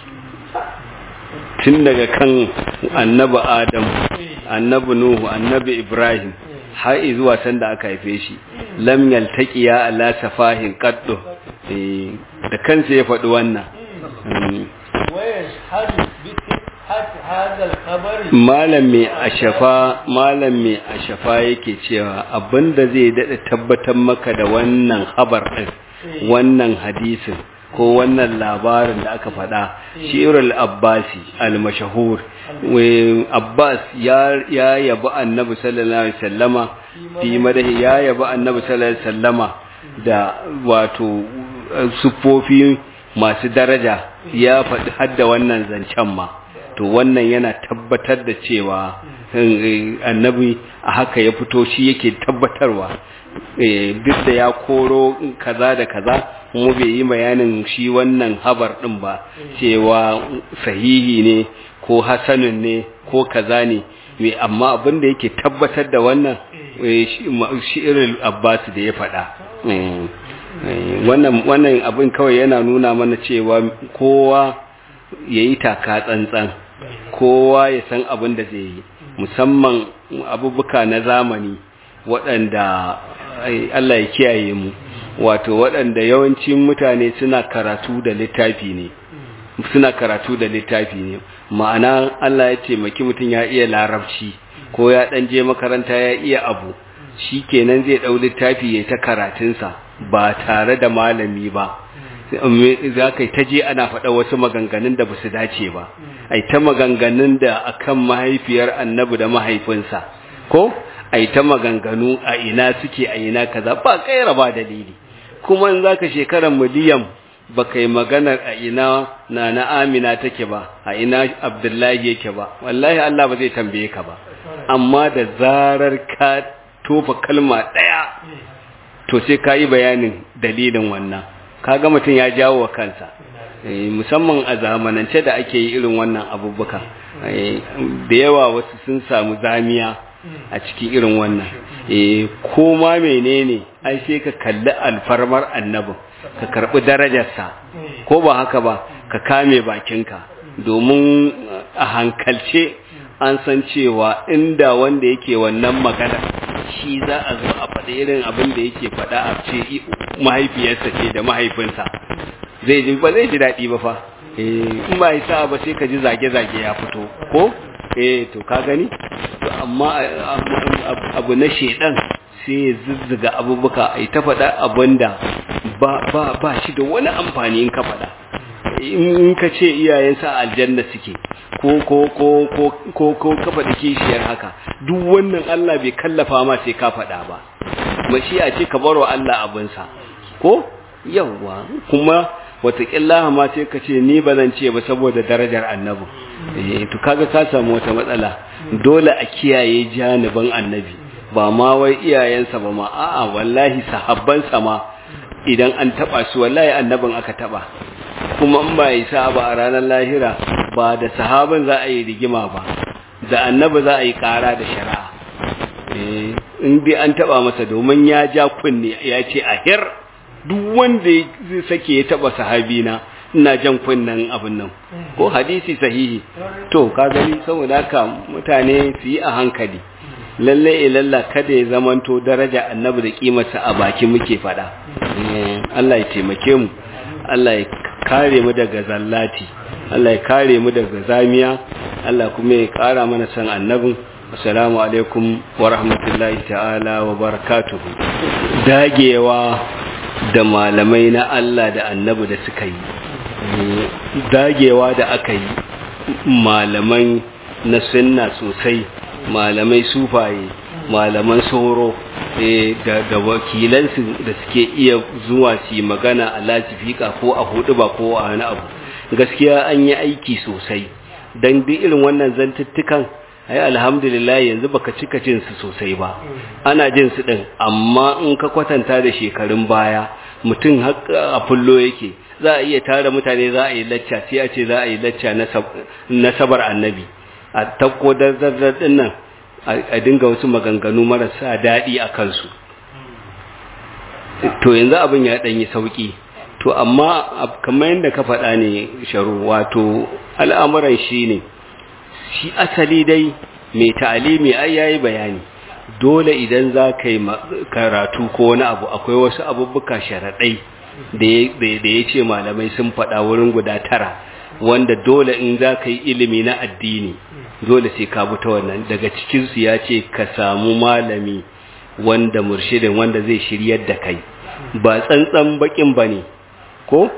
tun daga kan annabi adam annabi nuhu annabi ibrahim har zuwa sanda aka haife shi lam yaltaqiya ala safahin qaddu eh da kansa ya faɗi wannan ويشهد بصحة هذا الخبر malam mai ashafa malam mai ashafa yake cewa abinda zai dada tabbatar maka da wannan habar din wannan hadisin ko wannan labarin da aka faɗa shirul abbasi al-mashahur abbas ya ya yabi annabi sallallahu alaihi wasallama fi madahi ya yabi annabi sallallahu alaihi wasallama da wato sufofi masu daraja ya faɗi hadda wannan zancen ma to wannan yana tabbatar da cewa annabi a haka ya fito shi yake tabbatarwa duk da ya koro kaza da kaza mu bai yi bayanin shi wannan habar din ba cewa sahihi ne ko hasanun ne ko kaza ne amma abin da yake tabbatar da wannan shi'irul abbas da ya faɗa wannan wannan abin kawai yana nuna mana cewa kowa yayi taka tsantsan kowa ya san abin da zai yi musamman abubuka na zamani waɗanda Allah ya kiyaye mu wato waɗanda yawancin mutane suna karatu da littafi ne suna karatu da littafi ne ma'ana Allah ya taimaki mutum ya iya larabci ko ya ɗan je makaranta ya iya abu shi kenan zai ɗau littafi ya ta karatunsa ba tare da malami ba za ka ta je ana faɗa wasu maganganun da ba su dace ba ai ta maganganun da akan mahaifiyar annabi da mahaifinsa ko ai ta maganganu a ina suke a ina kaza ba kaira ba dalili kuma in zaka shekarar miliyan ba kai maganar a ina na na amina take ba a ina abdullahi yake ba wallahi Allah ba zai tambaye ka ba amma da zarar ka tofa kalma ɗaya to sai ka yi bayanin dalilin wannan kaga mutum ya jawo wa kansa musamman a zamanance da ake yi irin wannan abubuwa da yawa wasu sun samu zamiya a cikin irin wannan ko ma menene ai sai ka kalli alfarmar annabin ka karbi darajarsa ko ba haka ba ka kame bakinka domin a hankalce an san cewa inda wanda yake wannan magana shi za a zo a faɗi irin abin da yake faɗa a ce mahaifiyarsa ce da mahaifinsa zai ji ba zai ji daɗi ba fa in ba yi sa'a ba sai ka ji zage-zage ya fito ko eh to ka gani to amma abu na shedan sai ya zuzzuga abubuwa a ta faɗa abin da ba ba shi da wani amfani in ka faɗa in ka ce iyayensa aljanna suke ko ko ko ko ko ko ka faɗi kishiyar haka duk wannan Allah bai kallafa ma sai ka faɗa ba mashi'a ce ka barwa Allah abinsa ko yawwa kuma wataƙilla ma sai ka ce ni ba zan ce ba saboda darajar annabi eh to kaga ka samu wata matsala dole a kiyaye janibin annabi ba ma wai iyayensa ba ma a'a wallahi sahabbansa ma idan an taba su wallahi annabin aka taba kuma in ba yi sa ba a ranar lahira ba da sahabin za a yi rigima ba da annabi za a yi kara da shari'a in dai an taba masa domin ya ja kunne ya ce a hir duk wanda zai sake ya taba sahabina ina jan kunnen abin nan ko hadisi sahihi to ka gani saboda haka mutane su yi a hankali lalle ilalla kada ya zamanto daraja annabi da kimarsa a baki muke fada Allah ya taimake mu Allah ya kare mu daga zallati Allah ya kare mu daga zamiya Allah kuma ya kara mana san annabin assalamu alaikum wa rahmatullahi ta'ala wa barakatuh dagewa da malamai na Allah da annabi da suka yi dagewa da aka yi malamai na sunna sosai malamai sufaye malaman soro da wakilansu da suke iya zuwa su magana a lasifika ko a hudu ba ko a wani abu gaskiya an yi aiki sosai don duk irin wannan zantuttukan ai alhamdulillah yanzu baka cika jin su sosai ba ana jin su din amma in ka kwatanta da shekarun baya mutum a fullo yake za a iya tara mutane za a yi lacca sai a ce za a yi lacca na sabar annabi a takko darzar din nan a dinga wasu maganganu marasa daɗi a kansu to yanzu abin ya ɗanyi sauƙi to amma kamar yadda ka faɗa ne sharu wato al'amuran shi ne shi asali dai mai ta'alimi ai yayi bayani dole idan za ka yi karatu ko wani abu akwai wasu abubuwa sharaɗai da ya ce malamai sun faɗa wurin guda tara wanda dole in za ka yi ilimi na addini dole sai ka ta wannan daga cikinsu ya ce ka samu malami wanda murshidin wanda zai shiryar da kai ba tsantsan bakin ba ne ko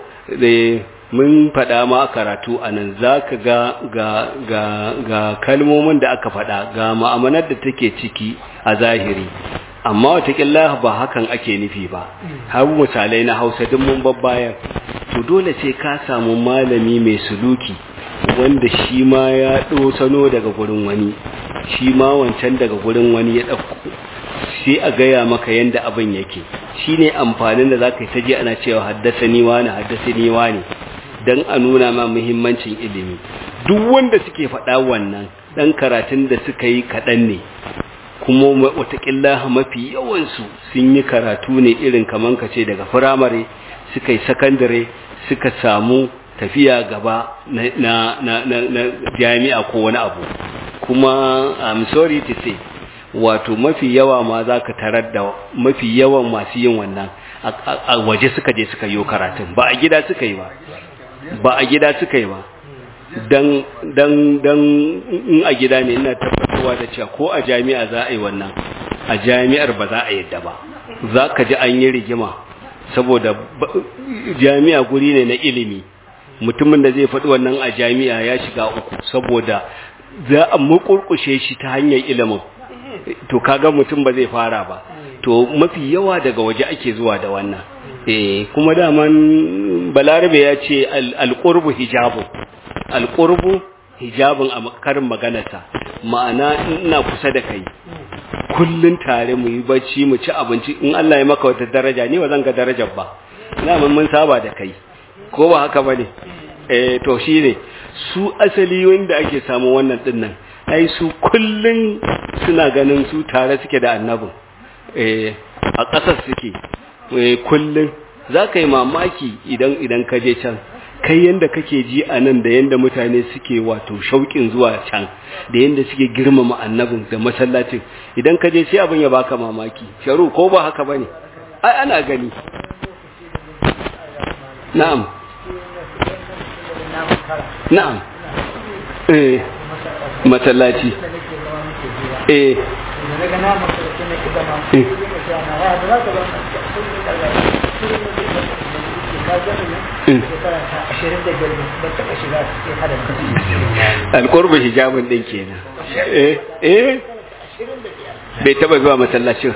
mun faɗa ma karatu a nan za ka ga, ga, ga, ga kalmomin da aka faɗa ga ma'amanar da take ciki a zahiri amma watakila ba hakan ake nufi ba har misalai na hausa duk mun babbayar to dole sai ka samu malami mai suluki wanda shi ma ya sano daga gurin wani shi ma wancan daga gurin wani ya ɗauko sai a gaya maka yadda abin yake shi ne amfanin da za ka yi ta ji ana cewa haddasa ni wani haddasa ni wani don a nuna ma muhimmancin ilimi duk wanda suke faɗa wannan ɗan karatun da suka yi kaɗan ne kuma watakila mafi yawansu sun yi karatu ne irin kaman ka ce daga firamare suka yi sakandare suka samu tafiya gaba na, na, na, na, jami'a ko wani abu kuma I'm sorry to say wato mafi yawa ma za ka tarar da mafi yawan masu yin wannan a waje suka je suka yi karatun ba a gida suka yi ba ba a gida suka yi ba dan dan dan in a gida ne ina tabbatarwa da cewa ko a jami'a za a yi wannan a jami'ar ba za a yadda ba za ka ji an yi rigima saboda jami'a guri ne na ilimi mutumin da zai faɗi wannan a jami'a ya shiga uku saboda za a mukurkushe shi ta hanyar ilimin to kaga mutum ba zai fara ba to mafi yawa daga waje ake zuwa da wannan eh kuma daman balarabe ya ce alqurbu hijabu alqurbu hijabun a karin maganarsa ma'ana ina kusa da kai kullun tare mu yi bacci mu ci abinci in Allah ya maka wata daraja ni ba zan ga darajar ba ina mun saba da kai ko ba haka bane eh to shine su asali wanda ake samu wannan dinnan ai su kullun suna ganin su tare suke da annabin eh a ƙasar suke kullun za ka yi mamaki idan idan ka je can kai yanda kake ji a nan da yanda mutane suke wato shauƙin zuwa can da yanda suke girmama annabin da masallacin idan ka je sai abin ya baka mamaki sharu ko ba haka bane ai ana gani na'am na'am eh masallaci eh alƙurbu hijabin ɗin kenan eh eh bai taba zuwa masallacin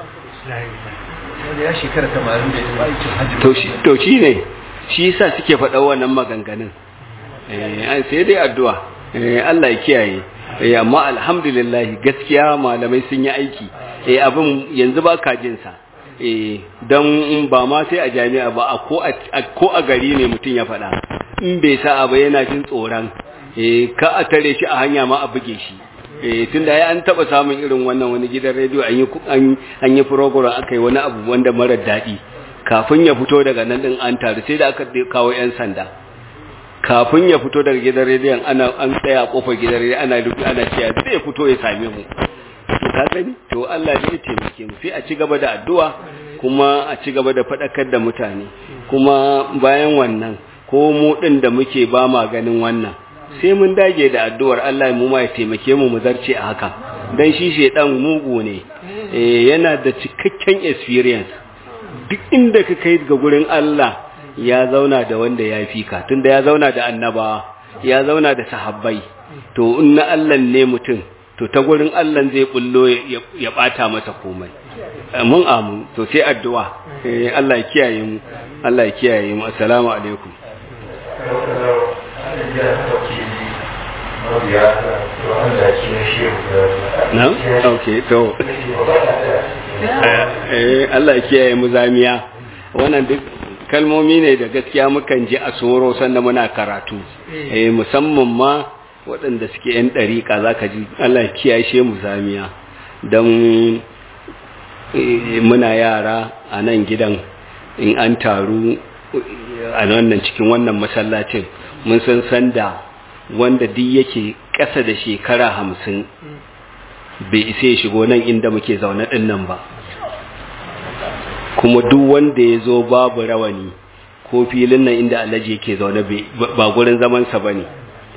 to shi ne shi yasa suke faɗa wannan maganganun sai dai addu'a Allah ya kiyaye amma alhamdulillah gaskiya malamai sun yi aiki eh abin yanzu ba ka jin sa eh dan ba ma sai a jami'a ba ko a ko a gari ne mutum ya faɗa in bai sa ba yana jin tsoron eh ka a tare shi a hanya ma a buge shi eh tunda ai an taba samun irin wannan wani gidan rediyo an yi an yi program aka yi wani abu wanda mara daɗi kafin ya fito daga nan din an taru sai da aka kawo yan sanda kafin ya fito daga gidan rediyon ana an tsaya kofar gidan rediyon ana rubu ana cewa zai ya fito ya same mu ka gani to Allah ne ya taimake mu sai a ci gaba da addu'a kuma a ci gaba da fadakar da mutane kuma bayan wannan ko mu din da muke ba ma ganin wannan sai mun dage da addu'ar Allah mu ma ya taimake mu mu zarce a haka dan shi shedan mugu ne eh yana da cikakken experience duk inda ka kai ga gurin Allah ya zauna da wanda ya fi ka tunda ya zauna da annaba ya zauna da sahabbai to in na Allah ne mutum to ta gurin Allah zai bullo ya bata masa komai mun amu to sai addu'a Allah ya kiyaye mu Allah ya kiyaye mu assalamu alaikum na? ok to eh Allah ya kiyaye mu zamiya wannan duk kalmomi ne da gaskiya mukan ji a soro sanda muna karatu eh musamman ma waɗanda suke yan ɗariƙa za ka ji Allah ya kiyaye mu zamiya don muna yara a nan gidan in an taru a wannan cikin wannan masallacin mun san sanda wanda duk yake ƙasa da shekara hamsin bai isa ya shigo nan inda muke zaune ɗin nan ba kuma duk wanda ya zo babu rawani ko filin nan inda alhaji yake zaune ba gurin zamansa ba ne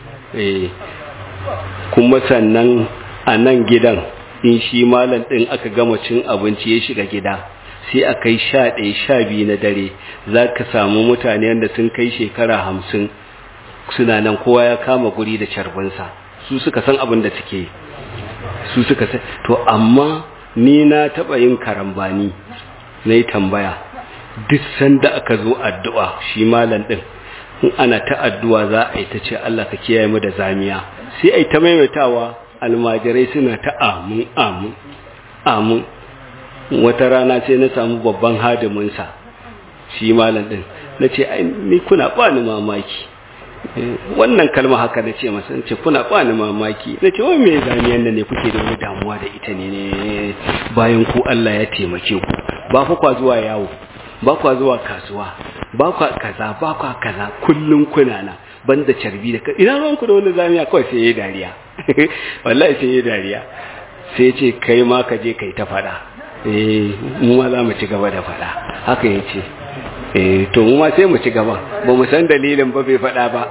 kuma sannan a nan gidan in shi malam ɗin aka gama cin abinci ya shiga gida sai a kai sha ɗaya sha biyu na dare za ka samu mutane wanda sun kai shekara hamsin suna nan kowa ya kama guri da carbinsa su suka san abin da suke su suka san to amma ni na taɓa yin karambani na yi tambaya duk sanda aka zo addu'a shi malam ɗin in ana ta addu'a za a yi ta ce Allah ka kiyaye mu da zamiya sai a yi ta maimaitawa almajirai suna ta amin amin amin wata rana sai na samu babban hadiminsa shi malam ɗin na ce ni kuna bani mamaki wannan kalma haka na ce masa ce kuna bani mamaki na ce wai me zamiyan nan ne kuke da wani damuwa da ita ne bayan ku Allah ya taimake ku ba fa kwa zuwa yawo ba kwa zuwa kasuwa ba kwa kaza ba kwa kaza kullun kuna na banda carbi da ina ruwan ku da wani zamiya kawai sai yayi dariya wallahi sai yayi dariya sai ce kai ma ka je kai ta fada eh mu ma za mu ci gaba da fada haka yace eh to mu ma sai mu ci gaba ba mu san dalilin ba bai fada ba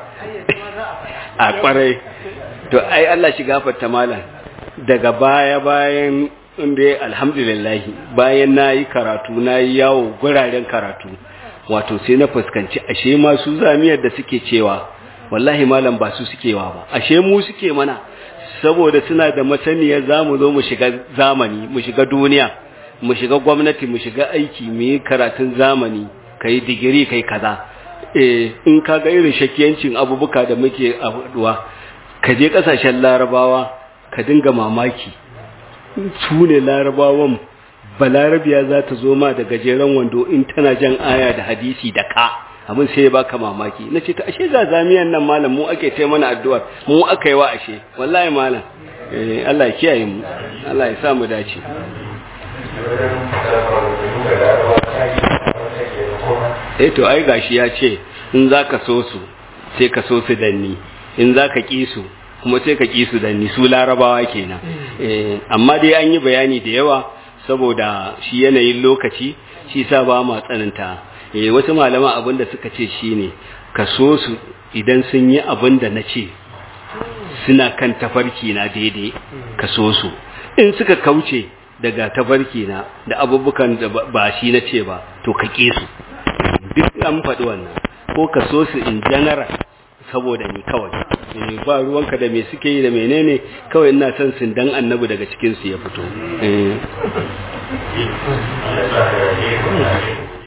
a kwarai to ai Allah shi gafarta malam daga baya bayan inda alhamdulillah bayan nayi karatu nayi yawo guraren karatu wato sai na fuskanci ashe ma su zamiyar da suke cewa wallahi malam ba su suke wa ba ashe mu suke mana saboda suna da masaniyar zamu zo mu shiga zamani mu shiga duniya mu shiga gwamnati mu shiga aiki mu yi karatun zamani kai digiri kai kaza eh in ka ga irin shakiyancin abubuka da muke abuwa ka je kasashen larabawa ka dinga mamaki su ne larabawan balarabiya za ta zo ma da gajeren wando in tana jan aya da hadisi da ka abin sai ya baka mamaki na ce ta ashe za zamiyan nan malam mu ake ce mana addu'ar mu aka yi wa ashe wallahi malam eh Allah ya kiyaye mu Allah ya sa mu dace eh to ai gashi ya ce in zaka so su sai ka so su danni in zaka ki su kuma sai ka ki su danni su larabawa kenan eh amma dai an yi bayani da yawa saboda shi yanayin lokaci shi sa ba ma tsananta eh wasu malama abinda suka ce shine ka so su idan sun yi abinda na ce suna kan tafarki na daidai ka so su in suka kauce daga tafarki na da abubukan da ba shi na ce ba to ka ƙi su duk an faɗi wannan ko ka so su in general saboda ni kawai ba ruwanka da me suke yi da menene kawai ina son sun dan annabi daga cikin su ya fito